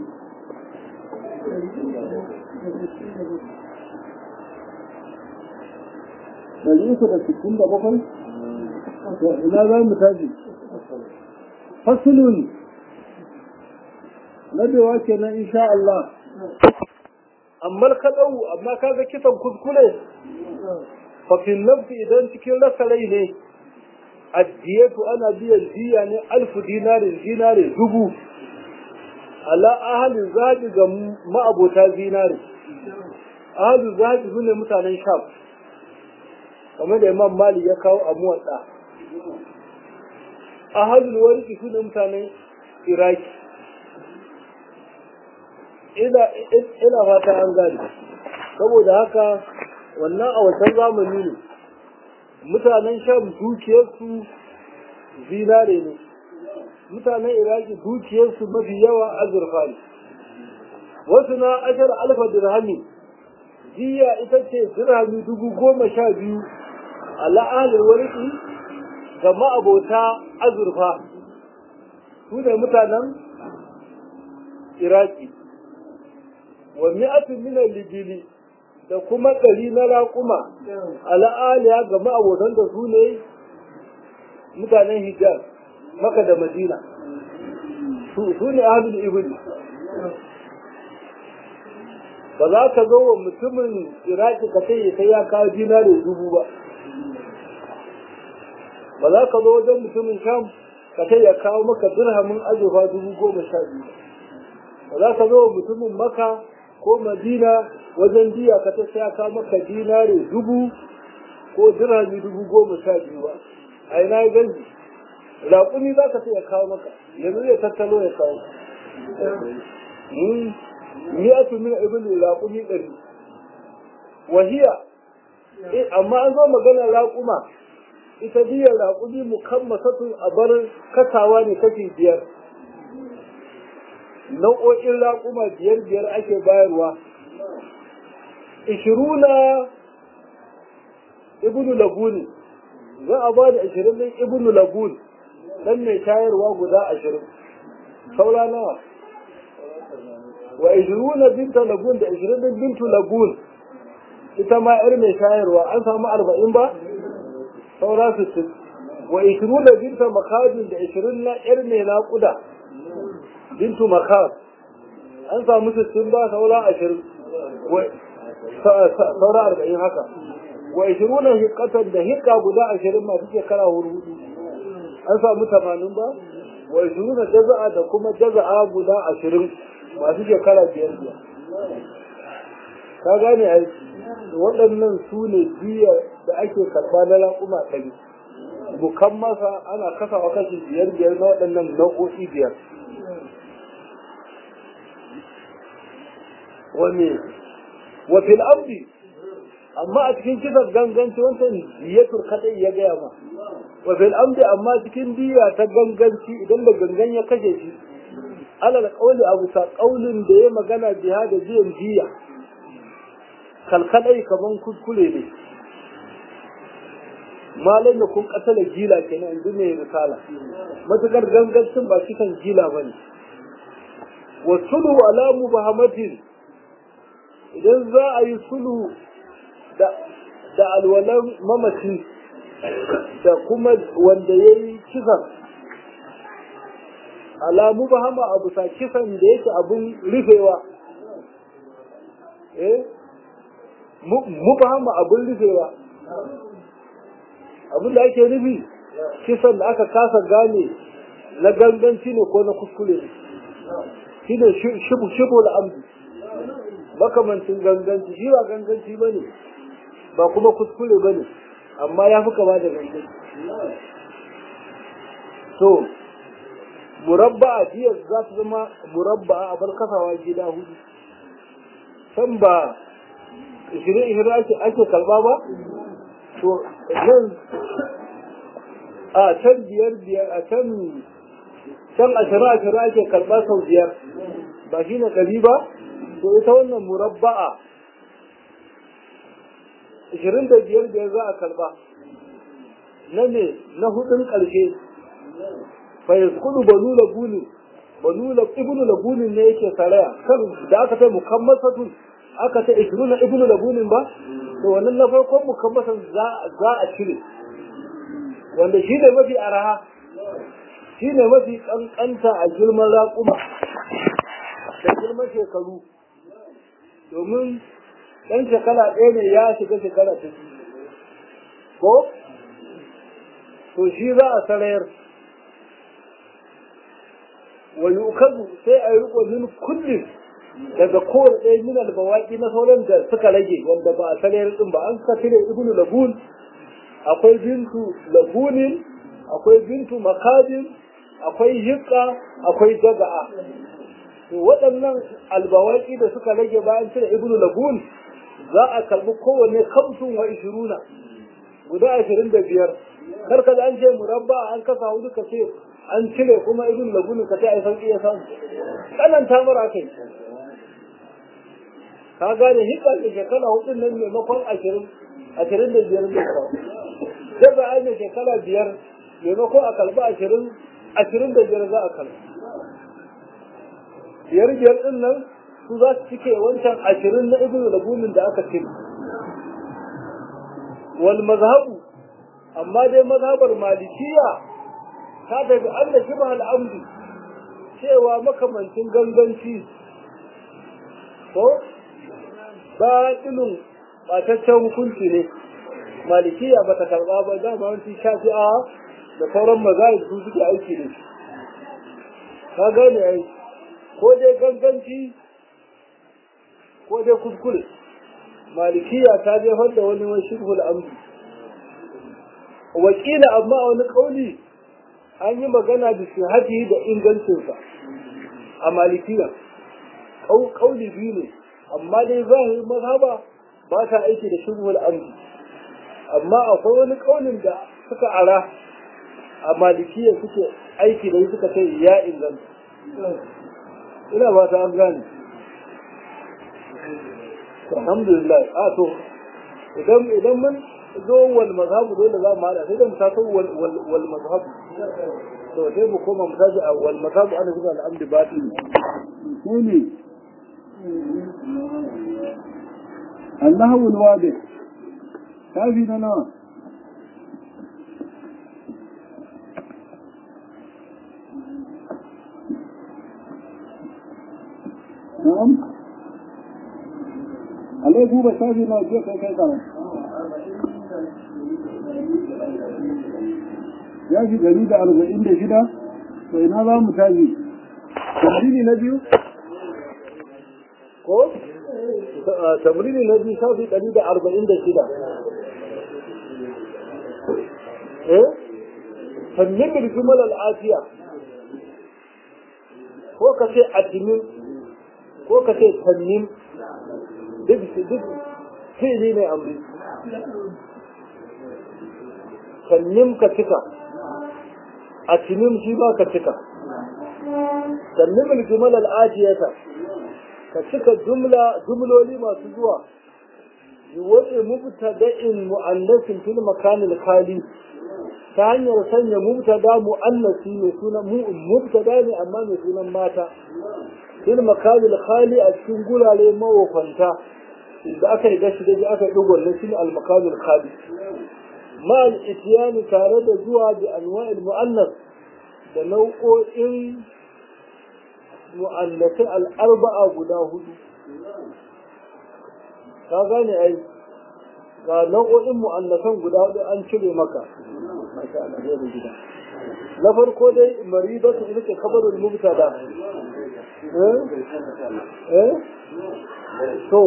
ɗari uku da sittin da bakwai ina za mu tashi fasulun nadewa kenan insha Allah amma ka dau amma kaga kisan kuskure fa fil nafsi idan cikin rasa rai ne addiyatu ana biyan diya ne alfu dinarin dinari dubu ala ahalin zaɓi ga ma'abota zinari ahalin zaɓi su ne mutanen sham kamar da imam mali ya kawo a muwatsa ahalin warki su ne mutanen iraki ina fata an gani saboda haka wannan a wancan zamani ne mutanen sham dukiyarsu zinare ne mutanen iraki dukiyarsu mafi yawa azurfa ne wasu na ashar alfa dirhami jiya ita ce dirhami dubu goma sha biyu a la'anar warki ga ma'abota azurfa su ne mutanen iraki wa mi'atun min al-lijili da kuma ɗari na raƙuma al'aliya ga ma'abotan da su ne mutanen hijaz maka da madina su ne ahlul ibn ba za ka zo wa mutumin iraki ka sai sai ya kawo dinari dubu ba ba za ka zo wajen mutumin sham ka sai ya kawo maka dirhamin azurfa dubu goma sha biyu ba za ka zo wa mutumin maka ko madina wajen diya ka ta sai ka maka dinare dubu ko dirhami dubu goma sha biyu ba a ina ya ganji raƙumi za ka sai ya kawo maka yanzu zai tattalo ya kawo mi'atu min ibn raƙumi ɗari wahiya amma an zo magana raƙuma ita diyar raƙumi mukammasatun a bar kasawa ne kashi biyar nau'o'in raƙuma biyar biyar ake bayarwa ishiruna ibnu laguni za a ba da ashirin ɗin ibnu lagun ɗan mai shayarwa guda ashirin saura nawa wa ishiruna binta lagun da ashirin ɗin bintu lagun ita ma yar mai shayarwa an samu arba'in ba saura sittin wa ishiruna binta makadin da ashirin na yar mai naƙuda bintu makar an samu sittin ba saura ashirin saura arba'in haka wa ishiruna hiƙatan da hiƙa guda ashirin masu shekara hudu an samu tamanin ba wa ishiruna jaza'a da kuma jaza'a guda ashirin masu shekara biyar biyar ka gane aiki waɗannan su ne biya da ake karɓa na raƙuma ɗari bukan masa ana kasawa kashi biyar biyar na waɗannan nau'o'i biyar wani wafil abdi amma a cikin kisan ganganci wancan diyatur kadai ya gaya ma wafil abdi amma cikin diya ta ganganci idan da gangan ya kashe shi alal kauli abu sa kaulin da ya magana jiha da biyan diya kalkadai kaman kuskure ne malam da kun katala gila kenan yanzu mai risala matukar gangancin ba shi kan gila ba ne wa sulhu ala mubahamatin idan za a yi sulhu da da alwalan mamaci da kuma wanda ya yi kisan ala mubahama abu sa kisan da yake abun rufewa eh mubahama abun rufewa abin da ake nufi kisan da aka kasa gane na ganganci ne ko na kuskure ne shi ne shibu da amdu makamancin ganganci shi ba ganganci ba ne ba kuma kuskure ba ne amma ya fi kama da ganganci so murabba a jiya za ta zama murabba a bar kasawa gida hudu can ba ishirin ake karba ba to nan a can biyar biyar a can can ashirin ashirin ake karɓa sau biyar ba shi ne ɗari ba to ita wannan murabba'a ashirin da biyar biyar za a karɓa na ne na hudun ƙarshe fayas kudu banu labunin banu ibnu labunin ne yake saraya kan da aka ta mukammasatun aka ta ishirin na ibnu labunin ba to wannan na farkon mukammasan za a cire wanda shi ne mafi araha shi ne mafi kankanta a girman raƙuma da girman shekaru domin ɗan shekara ɗaya ne ya shiga shekara ta ko to shi za a sarayar wani ukazu sai a yi riko min kullum daga kowane ɗaya min albawaki na sauran da suka rage wanda ba a sarayar ɗin ba an ka cire ibnu labun akwai bintu labunin akwai bintu makadin akwai hikka akwai jaga'a to waɗannan albawaki da suka rage bayan cire ibnu labun za a kalbi kowanne kamsun wa ishiruna guda ashirin da biyar kar ka an ce murabba an kasa hudu ka ce an cire kuma ibnu labunin ka ce ai sauki ya samu tsananta mara kai ka gane hikka da shekara hudun nan maimakon ashirin ashirin da biyar da kawo sai ba ai shekara biyar maimakon a kalba ashirin ashirin da biyar za a kalba biyar biyar din nan su za su cike wancan ashirin na ibn labunin da aka cire wal mazhabu amma dai mazhabar malikiya ta daga an da shibah al'amdi cewa makamancin ganganci ko ba ilin ɓataccen hukunci ne malikiya ba ta karɓa ba dama wanci shafi'a da sauran mazahib su suke aiki da shi ka gane ai ko dai ganganci ko dai kuskure malikiya ta jefar da wani wani shirhul amri wakila amma a wani kauli an yi magana da shahadi da ingancinsa a malikiya kauli biyu ne amma dai zahirin mazhaba ba ta aiki da shirhul amri amma akwai wani kaunin da suka ara a malikiya suke aiki da suka ce ya inganta ina ba ta an gane alhamdulillah a to idan idan mun zo wal mazhabu dole za mu hada sai da mu taso wal wal mazhabu to sai mu koma mu tashi a wal mazhabu ana zuwa al'amdi batin shine Allahu alwadi kafi na nawa na'am alai buba shafi na je kai kai kara ya fi gari da arba'in da shida to ina za mu tashi tamrini na biyu ko tamrini na biyu shafi ɗari da arba'in da shida eh sannin birgimal al'afiya ko ka ce atimin ko ka ce tannin duk duk fi'ili ne amri tannin ka cika atimin shi ba ka cika tannin birgimal al'afiyata ka cika jumla jumloli masu zuwa wani mubtada'in mu'annasin fil makanil khali ta hanyar sanya mubtada mu'annasi mai sunan mubtada ne amma mai sunan mata fil makanil khali a cikin gurare mawafanta da aka yi gashi da aka yi dogon na shi al makanil khali ma al ityani tare da zuwa bi anwa'il mu'annas da nau'o'in mu'annasai al arba'a guda hudu ka gane ai ga nau'o'in mu'annasan guda hudu an cire maka masha Allah zai da gida na farko dai maribatu ita ce kabarul mubtada eh eh to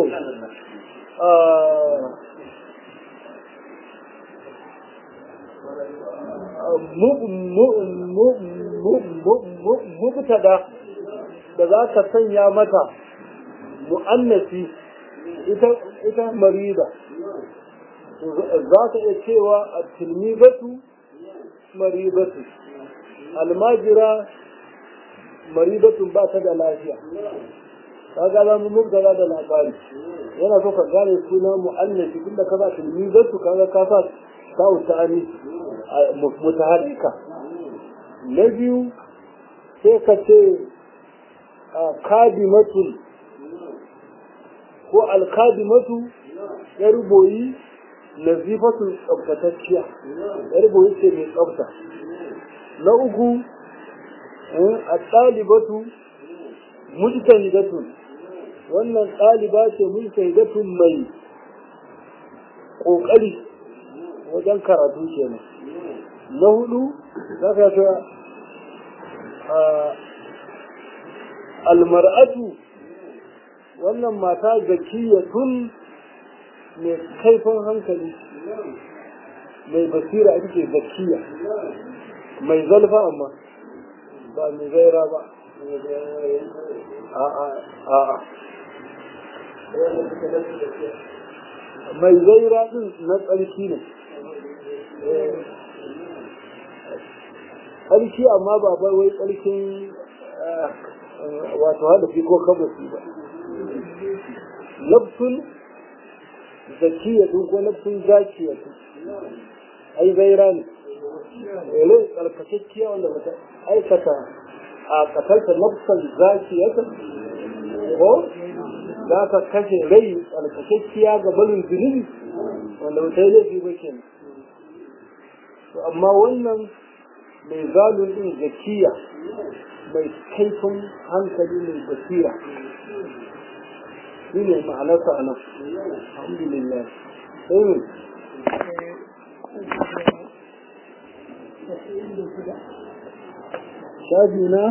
mubtada da za ka sanya mata mu'annasi ita marida za ta iya cewa a tilmibatu maribatu almajira maribatun ba ta da lafiya ka ga za mu mubtala da labari yana so ka gane suna mu'annafi tunda ka sa tilmibatu kaga ka sa sa'u ta'ani mutaharrika na biyu sai ka ce kadimatul ko alkadimatu ya ruboyi nazifatun tsabtatacciya ya ruboyi ce mai tsabta na uku a ɗalibatu mujtahidatun wannan ɗaliba ce mujtahidatun mai ƙoƙari wajen karatu kenan na hudu za ka ta almar'atu wannan mata zakiyatun mai kaifin hankali mai basira ita ce zakiya mai zalfa amma ba mai zaira ba a'a mai zaira din na tsarki ne tsarki amma ba bai wai tsarkin wato hadafi ko kabasi ba nafsun zakiyatun ko nafsun zakiyatun ai zaira ne ele tsarkakekkiya wanda bata aikata a katarta nafsan zakiyatun ko za ka kashe rai tsarkakekkiya ga barin zunubi wanda bata yi laifi ba kenan amma wannan mai zalun din zakiya mai kaifin hankali mai basira shi ne ma'anarsa a nan alhamdulillah sai shafi na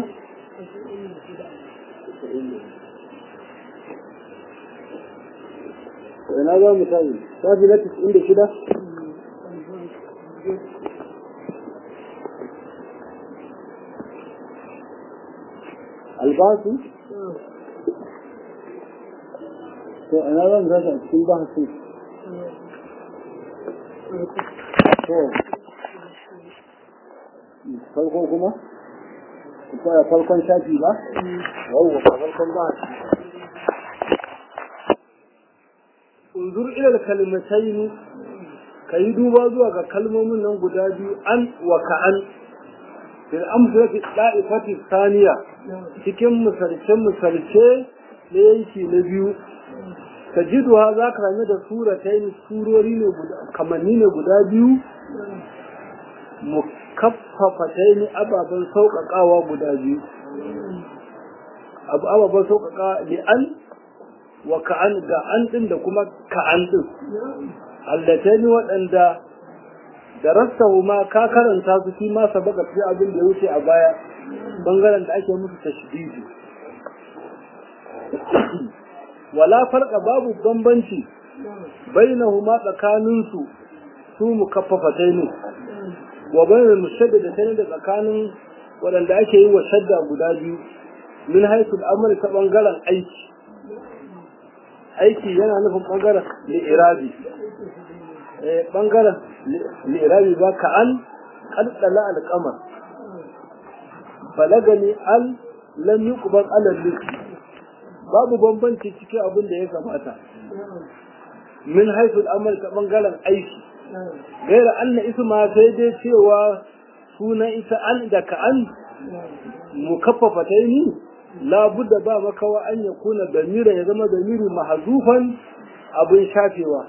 ina za mu tayi shafi na 96 albasu to ina zan rasa cikin bahasin to farko kuma kuma farkon shafi ba yawwa farkon bahasi unzur ila kalmatayn kai duba zuwa ga kalmomin nan guda biyu an wa ka'an fil amsalati da'ifati thaniya cikin misalce misalce na yanki na biyu tajiduha za ka same da suratai surori ne guda kamanni ne guda biyu mukaffafatai ne ababen sauƙaƙawa guda biyu abu ababen sauƙaƙa li'an wa ka'an da an ɗin da kuma ka'an ɗin allatai ne waɗanda da rastahu ma ka karanta su shi ma sabaka fi abin da ya wuce a baya bangaren da ake musu tashdidi wala farqa babu bambanci bainahuma tsakanin su su mukaffafatai ne wa bainal mushaddadatain da tsakanin waɗanda ake yi wa shadda guda biyu min haisu al'amari ta bangaren aiki aiki yana nufin bangaren li'irabi bangaren li'irabi ba ka an kaddala alƙamar balagani al lam yuqbal ala liski babu bambanci cikin abin da ya kamata min haisul amal ta bangaren aiki gaira anna isma sai dai cewa sunan ita an da ka an mukaffafa ta yi labudda ba makawa an ya kuna damira ya zama damiri mahazufan abin shafewa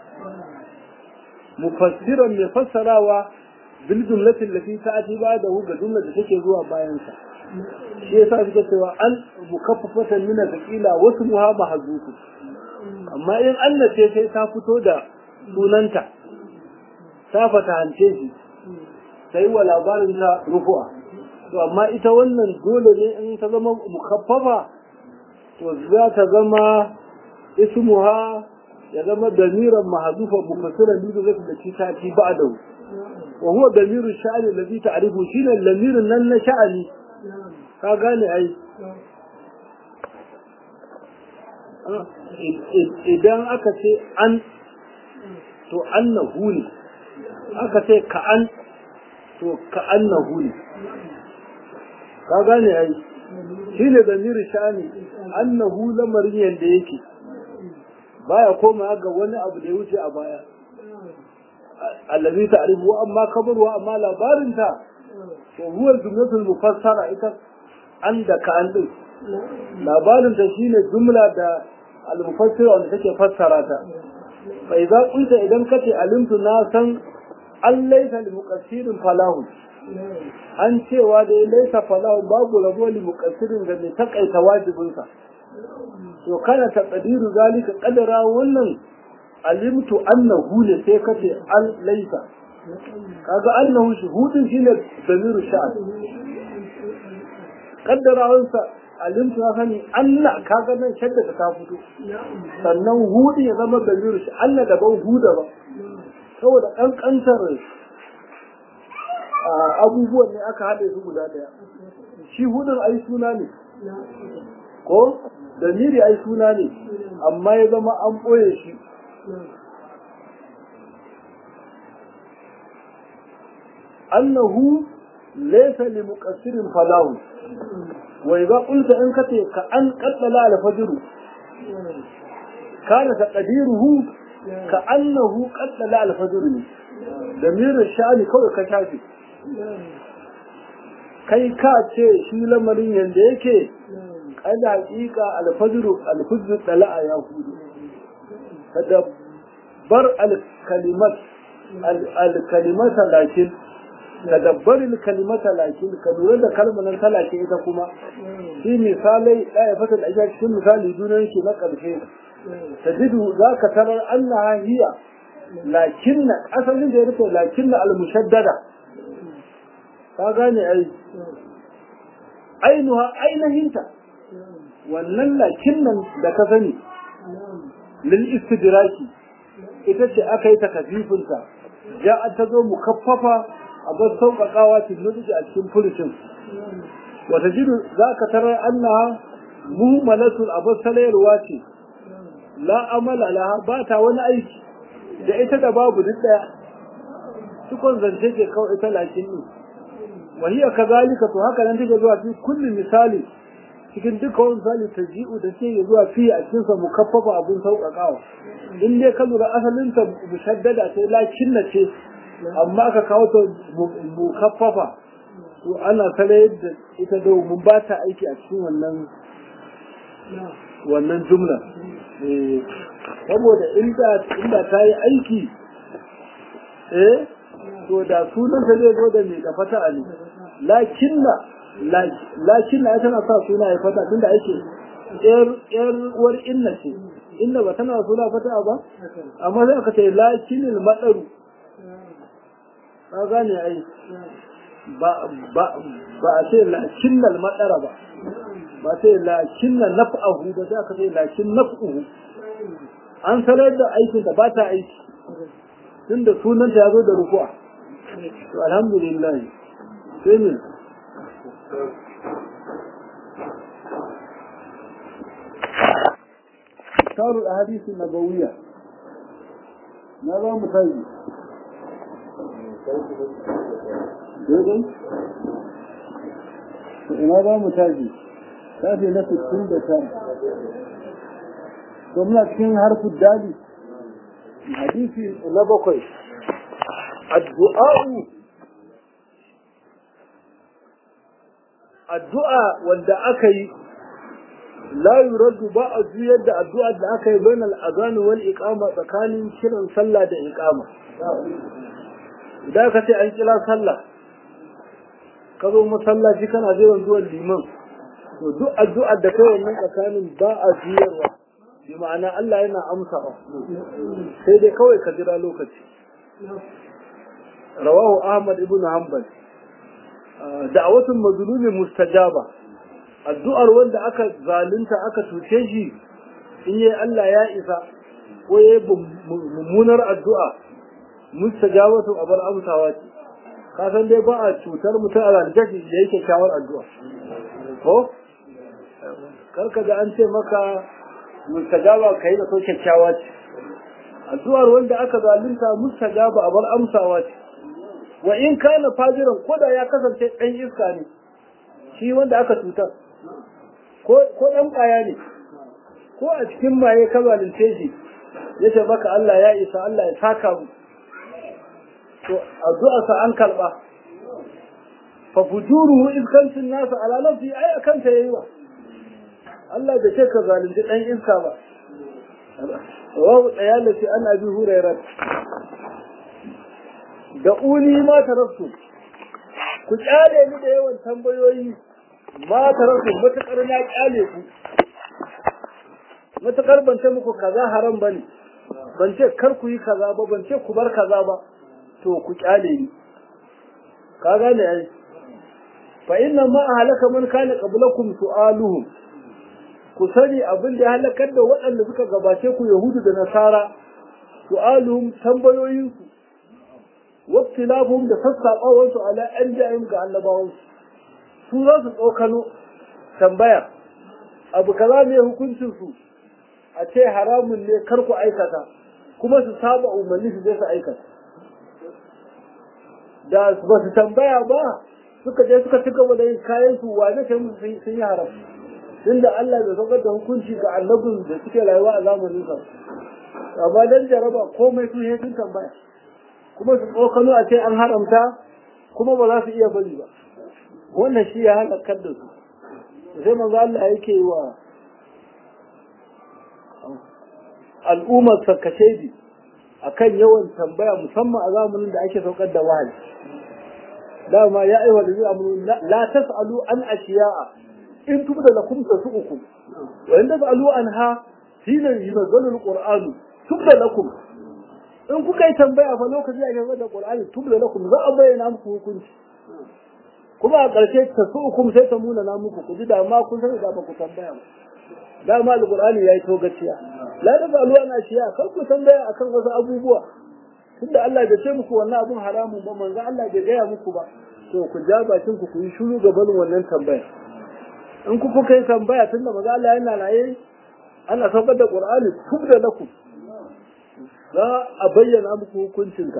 mufassiran mai fassarawa bil jumlatin lati ta'ati ba da ga jumla da take zuwa bayan sa shi yasa suka cewa an mukaffafatan min thaqila wasu muha mahzufu amma in Allah ce sai ta fito da sunanta ta fata hance shi sai wa labarin ta rufu'a to amma ita wannan dole ne in ta zama mukaffafa to za ta zama ismuha ya zama damiran mahzufa mufassiran bi da da ci ta ci ba'da wa huwa damiru sha'ani alladhi ta'rifu shine lamirin nan na sha'ani ka gane ai idan aka ce an to annahu ne aka ce ka an to ka annahu ne ka gane ai shi ne damiri sha'ani annahu lamarin yadda yake baya koma ga wani abu da ya wuce a baya allazi ta'rifu amma kabarwa amma labarinta to huwa jumlatul mufassara ita an da ka an din labarinta shine jumla da al-mufassira wanda take fassara ta fa idza qulta idan kace alimtu na san an laysa li muqassirin falahu an cewa da laysa falahu babu rabo li muqassirin ga mai takaita wajibinsa to kana taqdiru zalika qadara wannan alimtu annahu ne sai kace an laysa kaga annahu shuhudin shine damiru sha'an kaddarawansa alimtu ya sani Allah kaga nan shadda ta fito sannan hudu ya zama damiru shi Allah daban huda ba saboda kankantar abubuwan ne aka haɗe su guda ɗaya shi hudun ai suna ne ko damiri ai suna ne amma ya zama an ɓoye shi annahu laysa li muqassirin falahu wa idza qulta in kace ka an qaddala al fajr kana taqdiruhu ka annahu qaddala al fajr damir sha'ani kawai ka shafi kai ka ce shi lamarin yanda yake kada haƙiƙa al fajr al fajr dala'a ya hudu kada bar al kalimat al kalimata lakin ka dabbarin kalimata lakin ka lura da kalmar ta lakin ita kuma shi misalai ɗaya fata da ake cikin misali junan shi na ƙarshe ta jidu za ka tarar annaha hiya lakin na asalin da ya rufe lakin na almushaddada ka gane ai ainuha ainihinta wannan lakin nan da ka sani lil istidraki ita ce aka yi takafifinta ya ta zo mukaffafa a bar sauƙaƙawa tilmiji a cikin furucin wata jiru za ka tarar annaha muhimmalatul a bar salayarwa ce la amala laha ba ta wani aiki da ita da babu duk ɗaya cikon zance ke kawai ita lakin ne wahiya kazalika to haka nan take zuwa fi kulli misali cikin duka wani misali ta ji'u da ke zuwa fi a cikin sa mukaffafa abun sauƙaƙawa in dai ka lura asalin ta mushaddada ce lakin na ce amma ka kawo ta mukaffafa to ana tare da ita domin ba ta aiki a cikin wannan wannan jumla saboda inda inda ta yi aiki eh to da sunan ta zai zo da mai da fata ne lakinna lakinna ya tana sa suna ya fata tunda ake yar yar uwar inna ce inna ba tana suna fata ba amma sai aka ce lakinil madaru ka gane ai ba ba ba a ce lakinnal madara ba ba ce lakinna naf'ahu ba sai aka ce lakin naf'uhu an sanar da aikin da ba ta aiki tunda sunanta ya zo da rukuwa to alhamdulillah sai min كتاب الأحاديث النبوية ماذا متاجي ماذا متاجي كافي نفس كل كان ومن cikin harfin dali hadisi na bakwai addu'a'u addu'a wanda aka yi la yuraddu ba a juyar da addu'a da aka yi bainal azani wal iqama tsakanin kiran sallah da iqama idan ka ce an kira sallah ka zo masallaci kana jiran zuwan liman to duk addu'ar da kai wannan tsakanin ba a juyarwa bi ma'ana Allah yana amsawa sai dai kawai ka jira lokaci rawahu ahmad ibn hanbal da'awatul mazlumi mustajaba addu'ar wanda aka zalunta aka tuce shi in yi Allah ya isa ko yayi mummunar addu'a mustajabatu abar amsawa ce ka san dai ba a cutar mutum a zalunta shi da yake kyawar addu'a ko karka da an ce maka mustajaba kai da so kyakkyawa ce addu'ar wanda aka zalunta mustajaba abar amsawa ce wa in kana fajiran ko da ya kasance dan iska ne shi wanda aka cutar ko ko dan kaya ne ko a cikin maye ka zalunce shi yace maka Allah ya isa Allah ya saka mu to addu'a sa an karba fa fujuruhu iskancin nasa ala nafsi ai akan ta yayi wa Allah da ce ka zalunci dan iska ba wa dayalati an abi hurairah da uni ma taraftu ku kyale ni da yawan tambayoyi ma taraftu matakar na kyale ku matakar ban ce muku kaza haram bane ban ce kar ku yi kaza ba ban ce ku bar kaza ba to ku kyale ni ka gane ai fa inna ma halaka man kana qablakum su'aluhum ku sani abin da ya halakar da waɗanda suka gabace ku yahudu da nasara su'aluhum tambayoyinsu waktilafum da sassaɓawarsu ala an ja'im ga annabawansu su za su tsokano tambaya abu kaza ne hukuncin su a ce haramun ne kar ku aikata kuma su saba umarni su je su aikata da ba su tambaya ba suka je suka ci gaba da yin kayan su wane ce musu sun yi haram tunda Allah bai saukar da hukunci ga annabin da suke rayuwa a zamanin sa amma dan jaraba komai su sun tambaya kuma su tsokano a ce an haramta kuma ba za su iya bari ba wannan shi ya halakar da su sai manzo Allah yake wa al'ummar sarkashedi akan yawan tambaya musamman a zamanin da ake saukar da wahayi dama ya aiwa da zai amuru la tas'alu an ashiya'a in tubda lakum tasu'ukum wa in tas'alu anha hina yunzalu al-qur'anu tubda lakum in kuka yi tambaya fa lokaci a gaba da Qur'ani tubla lakum za a bayyana muku hukunci kuma a ƙarshe ta su hukum sai ta muna na muku ku ji da ma kun sani da ba ku tambaya ba da ma alqur'ani yayi to gaciya la da ba alwa na shiya kar ku tambaya akan wasu abubuwa tunda Allah bai ce muku wannan abun haramun ba manzo Allah bai gaya muku ba to ku ja bakin ku ku yi shiru ga barin wannan tambaya in ku kuka yi tambaya tunda manzo Allah yana raye ana saukar da Qur'ani tubda lakum za a bayyana muku hukuncinka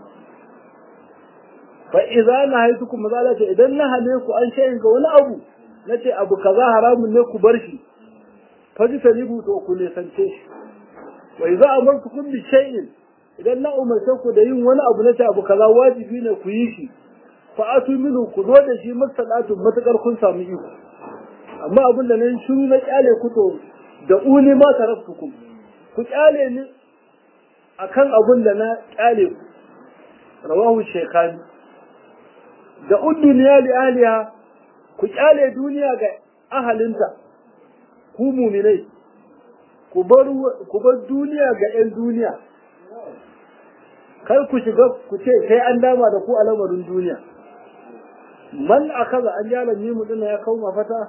fa idza nahaytukum mazala ce idan na hane ku an shayin ga wani abu nace abu kaza haramun ne ku bar shi faji talibu to ku ne sance shi wa idza amartukum bi shay'in idan na umarce ku da yin wani abu nace abu kaza wajibi ne ku yi shi fa atu minhu ku zo da shi masalatu matakar kun samu iko amma abin da nan shiru na kyale ku to da uni ma taraftukum ku kyale ni akan abin da na kyale ku rawahu shekani da udduniya li ahliha ku kyale duniya ga ahalinta ku muminai ku bar ku bar duniya ga yan duniya kar ku shiga ku ce sai an dama da ku a lamarin duniya man akaza an yara mimu din ya kawo mafata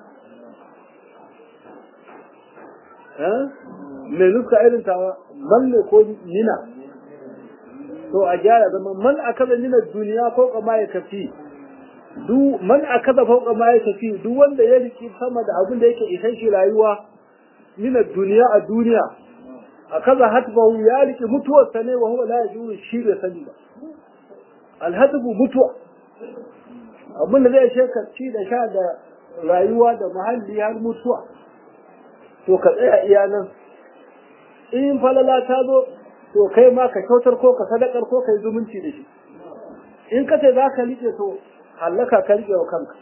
me nuska irin tawa man ne ko nina to a gyara zama man akaza nina duniya ko kama ya kafi du man akaza fauka ma ya tafi duk wanda ya riki sama da abin da yake isan shi rayuwa nina duniya a duniya akaza hatbahu ya riki mutuwar sa ne wa huwa la yajuru shi da sani ba alhatbu mutuwa abin da zai shekar ci da sha da rayuwa da muhalli har mutuwa to ka tsaya iya nan in falala ta zo to kai ma ka kyautar ko ka sadakar ko ka yi zumunci da shi in ka ce za ka liƙe to hallaka ka liƙe wa kanka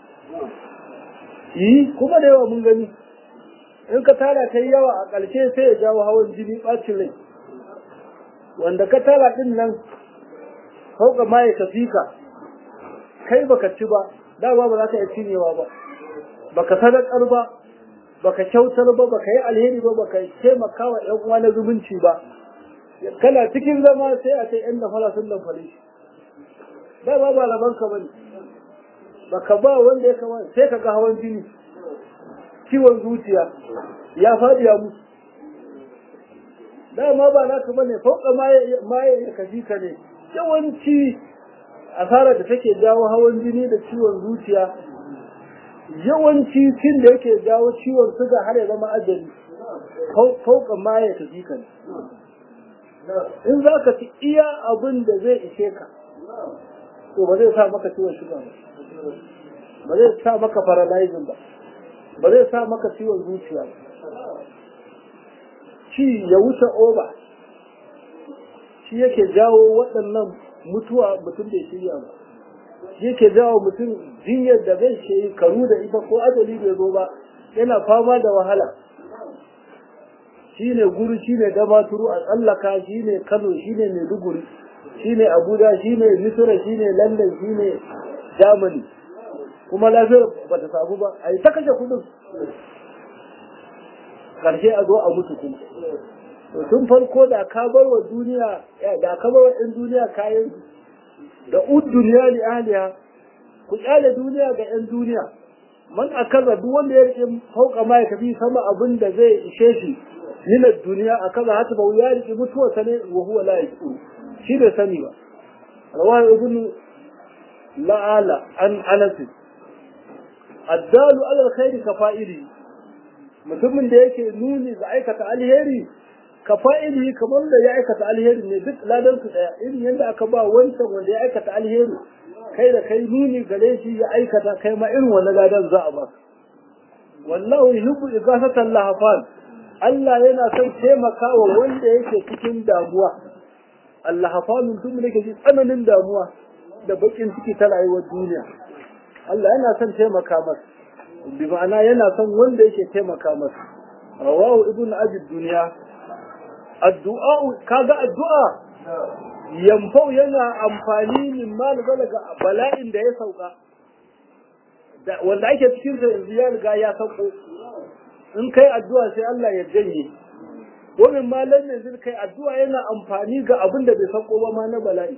yi kuma da yawa mun gani in ka tara ta yi yawa a ƙarshe sai ya jawo hawan jini ɓacin rai wanda ka tara ɗin nan hauka ma ya tafi ka kai baka ci ba dama ba za ka iya cinyewa ba baka sadakar ba baka kyautar ba baka yi alheri ba baka taimaka wa ƴan uwa na zumunci ba kana cikin zama sai a ce ƴan nafara sun lamfare shi dama ba laban ka bane baka ba wanda ya kama sai ka ga hawan jini ciwon zuciya ya faɗi ya mutu dama ba naka bane fauka maye ya kaji ka ne yawanci asarar da take jawo hawan jini da ciwon zuciya yawanci cin da yake jawo ciwon suga har ya zama ajali fauka maye ka ji ka ne in za ka ci iya abin da zai ishe ka to ba zai sa maka ciwon suga ba ba zai sa maka paralyzing ba ba zai sa maka ciwon zuciya ba ci ya wuce oba shi yake jawo waɗannan mutuwa mutum bai shirya ba shi yake jawo mutum jinyar da bai ke karu da ita ko ajali bai zo ba yana fama da wahala shi ne guru shi ne damaturu a tsallaka shi ne kano shi ne maiduguri shi ne abuja shi ne misira shi ne london shi ne germany kuma lafiyar ba ta samu ba a yi ta kashe kudin karshe a zo a mutu kuma to tun farko da ka bar wa duniya da ka bar wa ɗan duniya kayan da ud duniya li ahliha ku kyale duniya ga ɗan duniya man akaza duk wanda ya rike fauka ma ya tafi sama abin da zai ishe shi min duniya akaza hata ba ya rike mutuwa sane wa huwa la yaqul shi bai sani ba rawahu ibn la'ala an anas addalu ala alkhairi kafa'ili mutumin da yake nuni ga aikata alheri ka fa'ili kamar da ya aikata alheri ne duk ladan su daya irin yadda aka ba wancan wanda ya aikata alheri kai da kai nuni gare shi ya aikata kai ma irin wannan ladan za a ba wallahu yuhibbu igasatan lahafan Allah yana son taimakawa wanda yake cikin damuwa Allah hafalun tun da yake tsananin damuwa da bakin ciki ta rayuwar duniya Allah yana son taimaka masa bi ma'ana yana son wanda yake taimaka masa rawahu ibnu abi dunya addu'a kaga addu'a yamfau yana amfani min mal balaga bala'in da ya sauka wanda ake cikin sa yanzu ya riga ya sauko in kai addu'a sai Allah ya janye wannan malan yanzu kai addu'a yana amfani ga abin da bai sauko ba ma na bala'i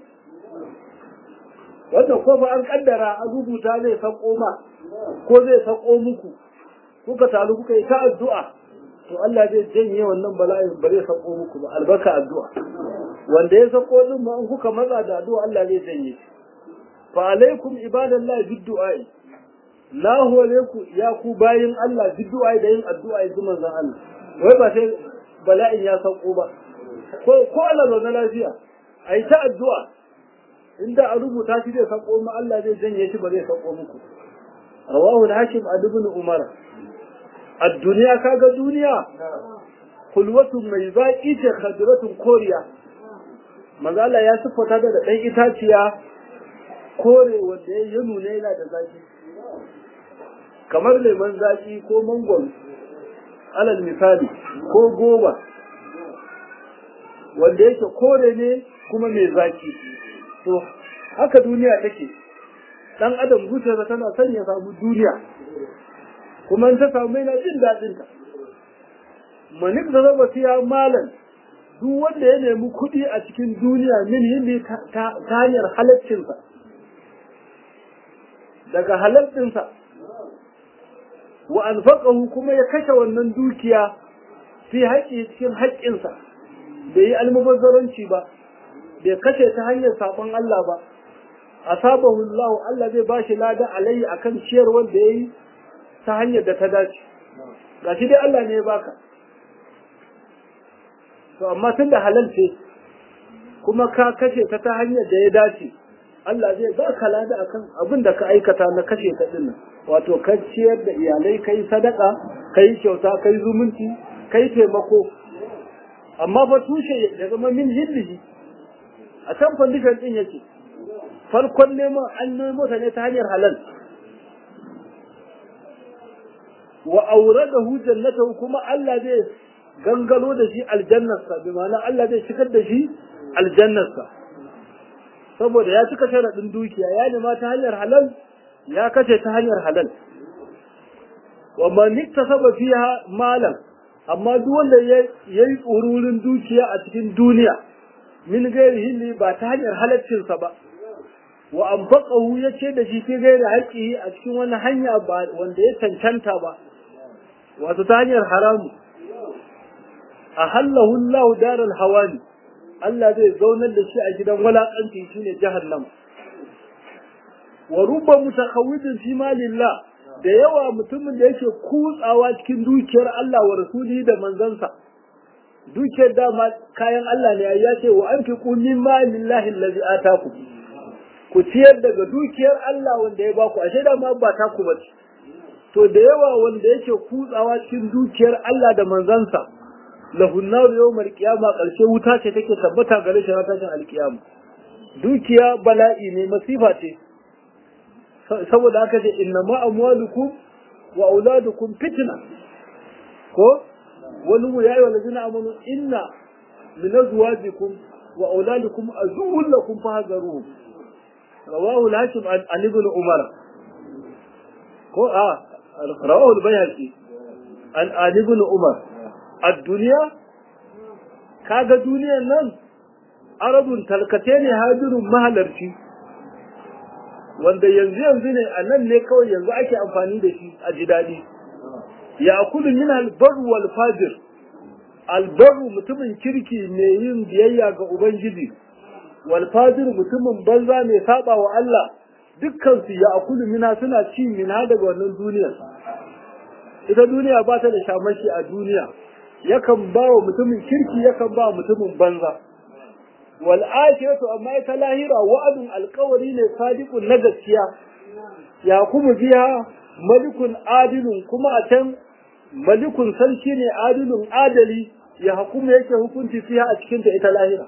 wanda ko fa an kaddara an rubuta zai sauko ma ko zai sauko muku kuka taru kuka yi ta addu'a to Allah zai janye wannan bala'in ba zai sauko muku ba albarka addu'a wanda ya sauko din ma in kuka matsa da addu'a Allah zai janye fa alaikum ibadallahi bid-du'a la hore ku ya ku bayin Allah bid-du'a da yin addu'a yanzu manzon Allah wai ba sai bala'in ya sauko ba ko ko Allah na lafiya ai ta addu'a inda a rubuta shi zai sauko ma Allah zai janye shi ba zai sauko muku rawahu al-hakim ibn umar الدنيا كاغا دنيا خلوة mai zaki ce khadratun koriya manzo Allah ya siffata da dan itaciya kore wanda ya nuna yana da zaki kamar lemon zaki ko mangwaro alal misali ko goba wanda yake kore ne kuma mai zaki to haka duniya take dan adam zuciyarsa tana son ya samu duniya kuma in ta samu yana jin daɗin ta manik da zaba siya malam duk wanda ya nemi kuɗi a cikin duniya min hindi ta hanyar halaccinsa daga halaccinsa wa anfaqahu kuma ya kashe wannan dukiya fi haƙƙi cikin haƙƙinsa bai yi almubazzaranci ba bai kashe ta hanyar saɓon Allah ba asabahu Allah Allah zai bashi lada alayhi akan ciyarwar da yayi ta hanyar da ta dace ga shi dai Allah ne ya baka to amma tun da halal ce kuma ka kashe ta ta hanyar da ya dace Allah zai baka lada akan abin da ka aikata na kashe ta din wato ka ciyar da iyalai kai sadaka kai kyauta kai zumunci kai taimako amma fa tushe ya zama min hillihi a can condition din yake farkon neman an nemo ta ne ta hanyar halal wa auradahu jannatahu kuma Allah zai gangalo da shi aljannarsa bi ma'ana Allah zai shigar da shi aljannarsa saboda ya cika sharaɗin dukiya ya nema ta hanyar halal ya kace ta hanyar halal wa man iktasaba fiha malan amma duk wanda ya yi tsururin dukiya a cikin duniya min gairi hilli ba ta hanyar halaccinsa ba wa anfaqahu ya ce da shi fi gairi haƙƙi a cikin wani hanya ba wanda ya cancanta ba wato ta hanyar haramu a hallahu Allah daral hawani Allah zai zaunar da shi a gidan walakanci shine jahannam wa rubba mutakawwidin fi malillah da yawa mutumin da yake kutsawa cikin dukiyar Allah wa rasuli da manzansa dukiyar dama kayan Allah ne ya ce wa anfiqu min malillahi allazi ataku ku ciyar daga dukiyar Allah wanda ya baku ashe dama ba ta ku bace to da yawa wanda yake kutsawa cikin dukiyar Allah da manzansa lahun nar yawmal qiyama karshe wuta ce take tabbata gare shi tashin alkiyama dukiya bala'i ne masifa ce saboda haka ce inna ma amwalukum wa auladukum fitna ko wani mu yayi wala jina amanu inna min azwajikum wa auladikum azul lakum fahzaruhum rawahu al-hakim an ibn umar ko a rawahu al-bayhaqi an an ibn umar ad-dunya kaga duniyar nan arabun talkate ne hajirun mahalarci wanda yanzu yanzu ne a nan ne kawai yanzu ake amfani da shi a ji daɗi ya kudu min albaru wal fajir albaru mutumin kirki mai yin biyayya ga ubangiji wal fajir mutumin banza mai saba wa Allah dukkan su ya kudu mina suna ci mina daga wannan duniya ita duniya ba ta da shamashi a duniya yakan ba wa mutumin kirki yakan ba wa mutumin banza wal akhiratu amma ita lahira wa'adun alqawli ne sadiqun na gaskiya ya kuma biya malikun adilun kuma a can malikun sarki ne adilun adali ya hukuma yake hukunci fiha a cikin ta ita lahira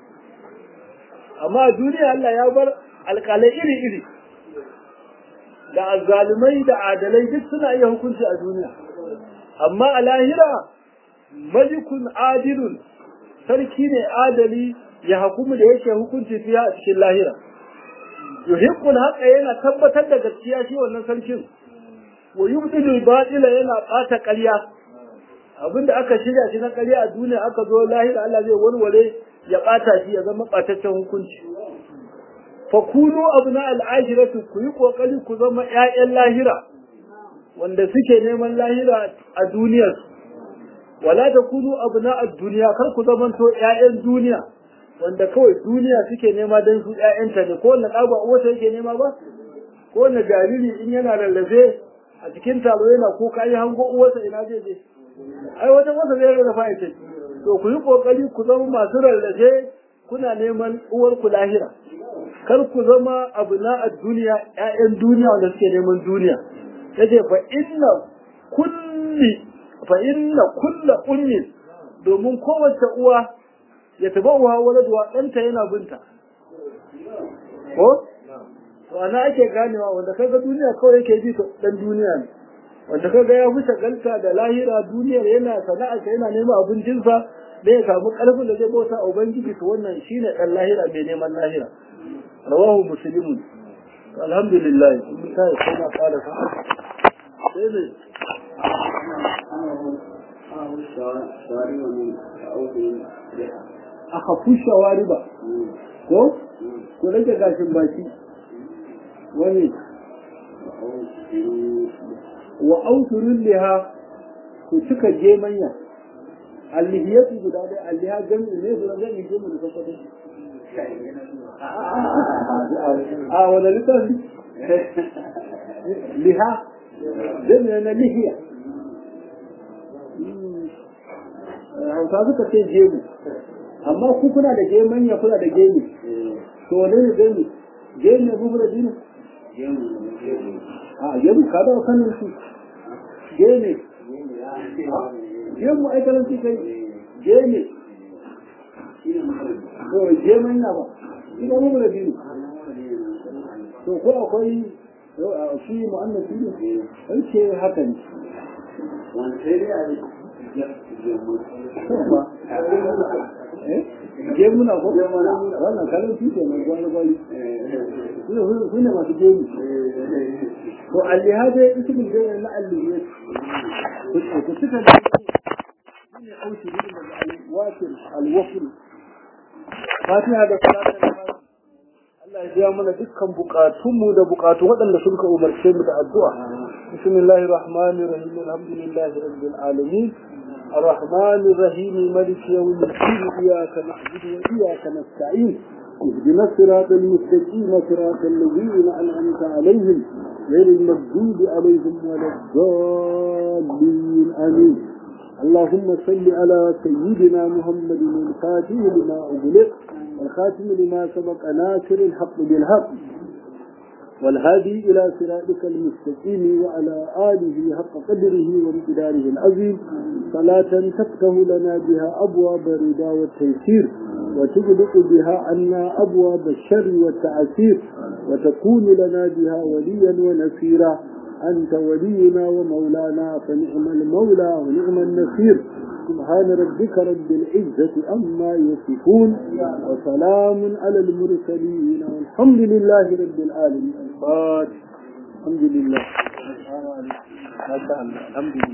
amma duniya Allah ya bar alƙalai iri iri da azzalumai da adalai duk suna iya hukunci a duniya amma a lahira malikun adilun sarki ne adali ya hukumu da yake hukunci fiya a cikin lahira yuhiqqul haqqa yana tabbatar da gaskiya shi wannan sarkin wa yubdilu batila yana bata ƙarya abinda aka shirya shi na ƙarya a duniya aka zo lahira Allah zai warware ya bata shi ya zama bataccen hukunci fa kunu abna al-akhirati ku yi kokari ku zama ƴaƴan lahira wanda suke neman lahira a duniyar wala takunu abna ad-dunya kar ku zamanto ƴaƴan duniya wanda kawai duniya suke nema don su ƴaƴanta ne ko wanda ɗaba uwata yake nema ba ko wanda jariri in yana rarrafe a cikin taro yana ko ka yi hango uwarsa ina zai je ai wata wata zai rarrafa ita to ku yi kokari ku zama masu rarrafe kuna neman uwar ku lahira kar ku zama abu na a duniya ƴaƴan duniya wanda suke neman duniya yace fa inna kulli fa inna kulla ummi domin kowace uwa ya taba uwa waladuwa ɗanta yana binta ko to ana ake ganewa wanda kaga duniya kawai yake bi dan duniya ne wanda kaga ya fi shagalta da lahira duniyar yana sana'arsa yana neman abincinsa da ya samu ƙarfin da zai bauta a ubangiji to wannan shine ɗan lahira mai neman lahira rawahu muslimun alhamdulillah in ta yi kuma kala sa sai ne aka fi shawari ba ko ku rage gashin baki wani wa auturun liha ku cika gemanya allihiyatu guda dai alliha jami'i ne su zan yi gemu da kafa a wani littafi liha jami'i na lihiya hausa suka ce gemu amma ku kuna da gemanya kuna da gemu to wane ne gemu gemu ne bubu da dinu a gemu ka da kanin su gemu gemu ai karanci kai gemu to je mai na ba ina mu da biyu to ko akwai shi mu'annas ne sai ce haka ne wanda sai dai a yi gemuna ko wannan kalan tike mai gwani gwani su ne masu gemu to allihade ismin da na allihiyar ku suka da ne aushi ne daga alwafir alwafir fatiha da salatar Allah ya biya mana dukkan bukatunmu da bukatu waɗanda sun ka umarce mu da addu'a bismillahir rahmanir rahim alhamdulillahi rabbil alamin الرحمن الرحيم ملك يوم الدين إياك نعبد وإياك نستعين اهدنا الصراط المستقيم صراط الذين أنعمت عليهم غير المغضوب عليهم ولا الضالين آمين اللهم صل على سيدنا محمد الفاتح لما أغلق والخاتم لما سبق ناصر الحق بالحق والهادي إلى صراطك المستقيم وعلى آله حق قدره وامتداره العظيم صلاة تفتح لنا بها أبواب الرضا والتيسير وتغلق بها عنا أبواب الشر والتعسير وتكون لنا بها وليا ونصيرا أنت ولينا ومولانا فنعم المولى ونعم النصير سبحان ربك رب العزة أما يصفون وسلام على المرسلين والحمد لله رب العالمين الفاتح الحمد لله ما شاء الله الحمد لله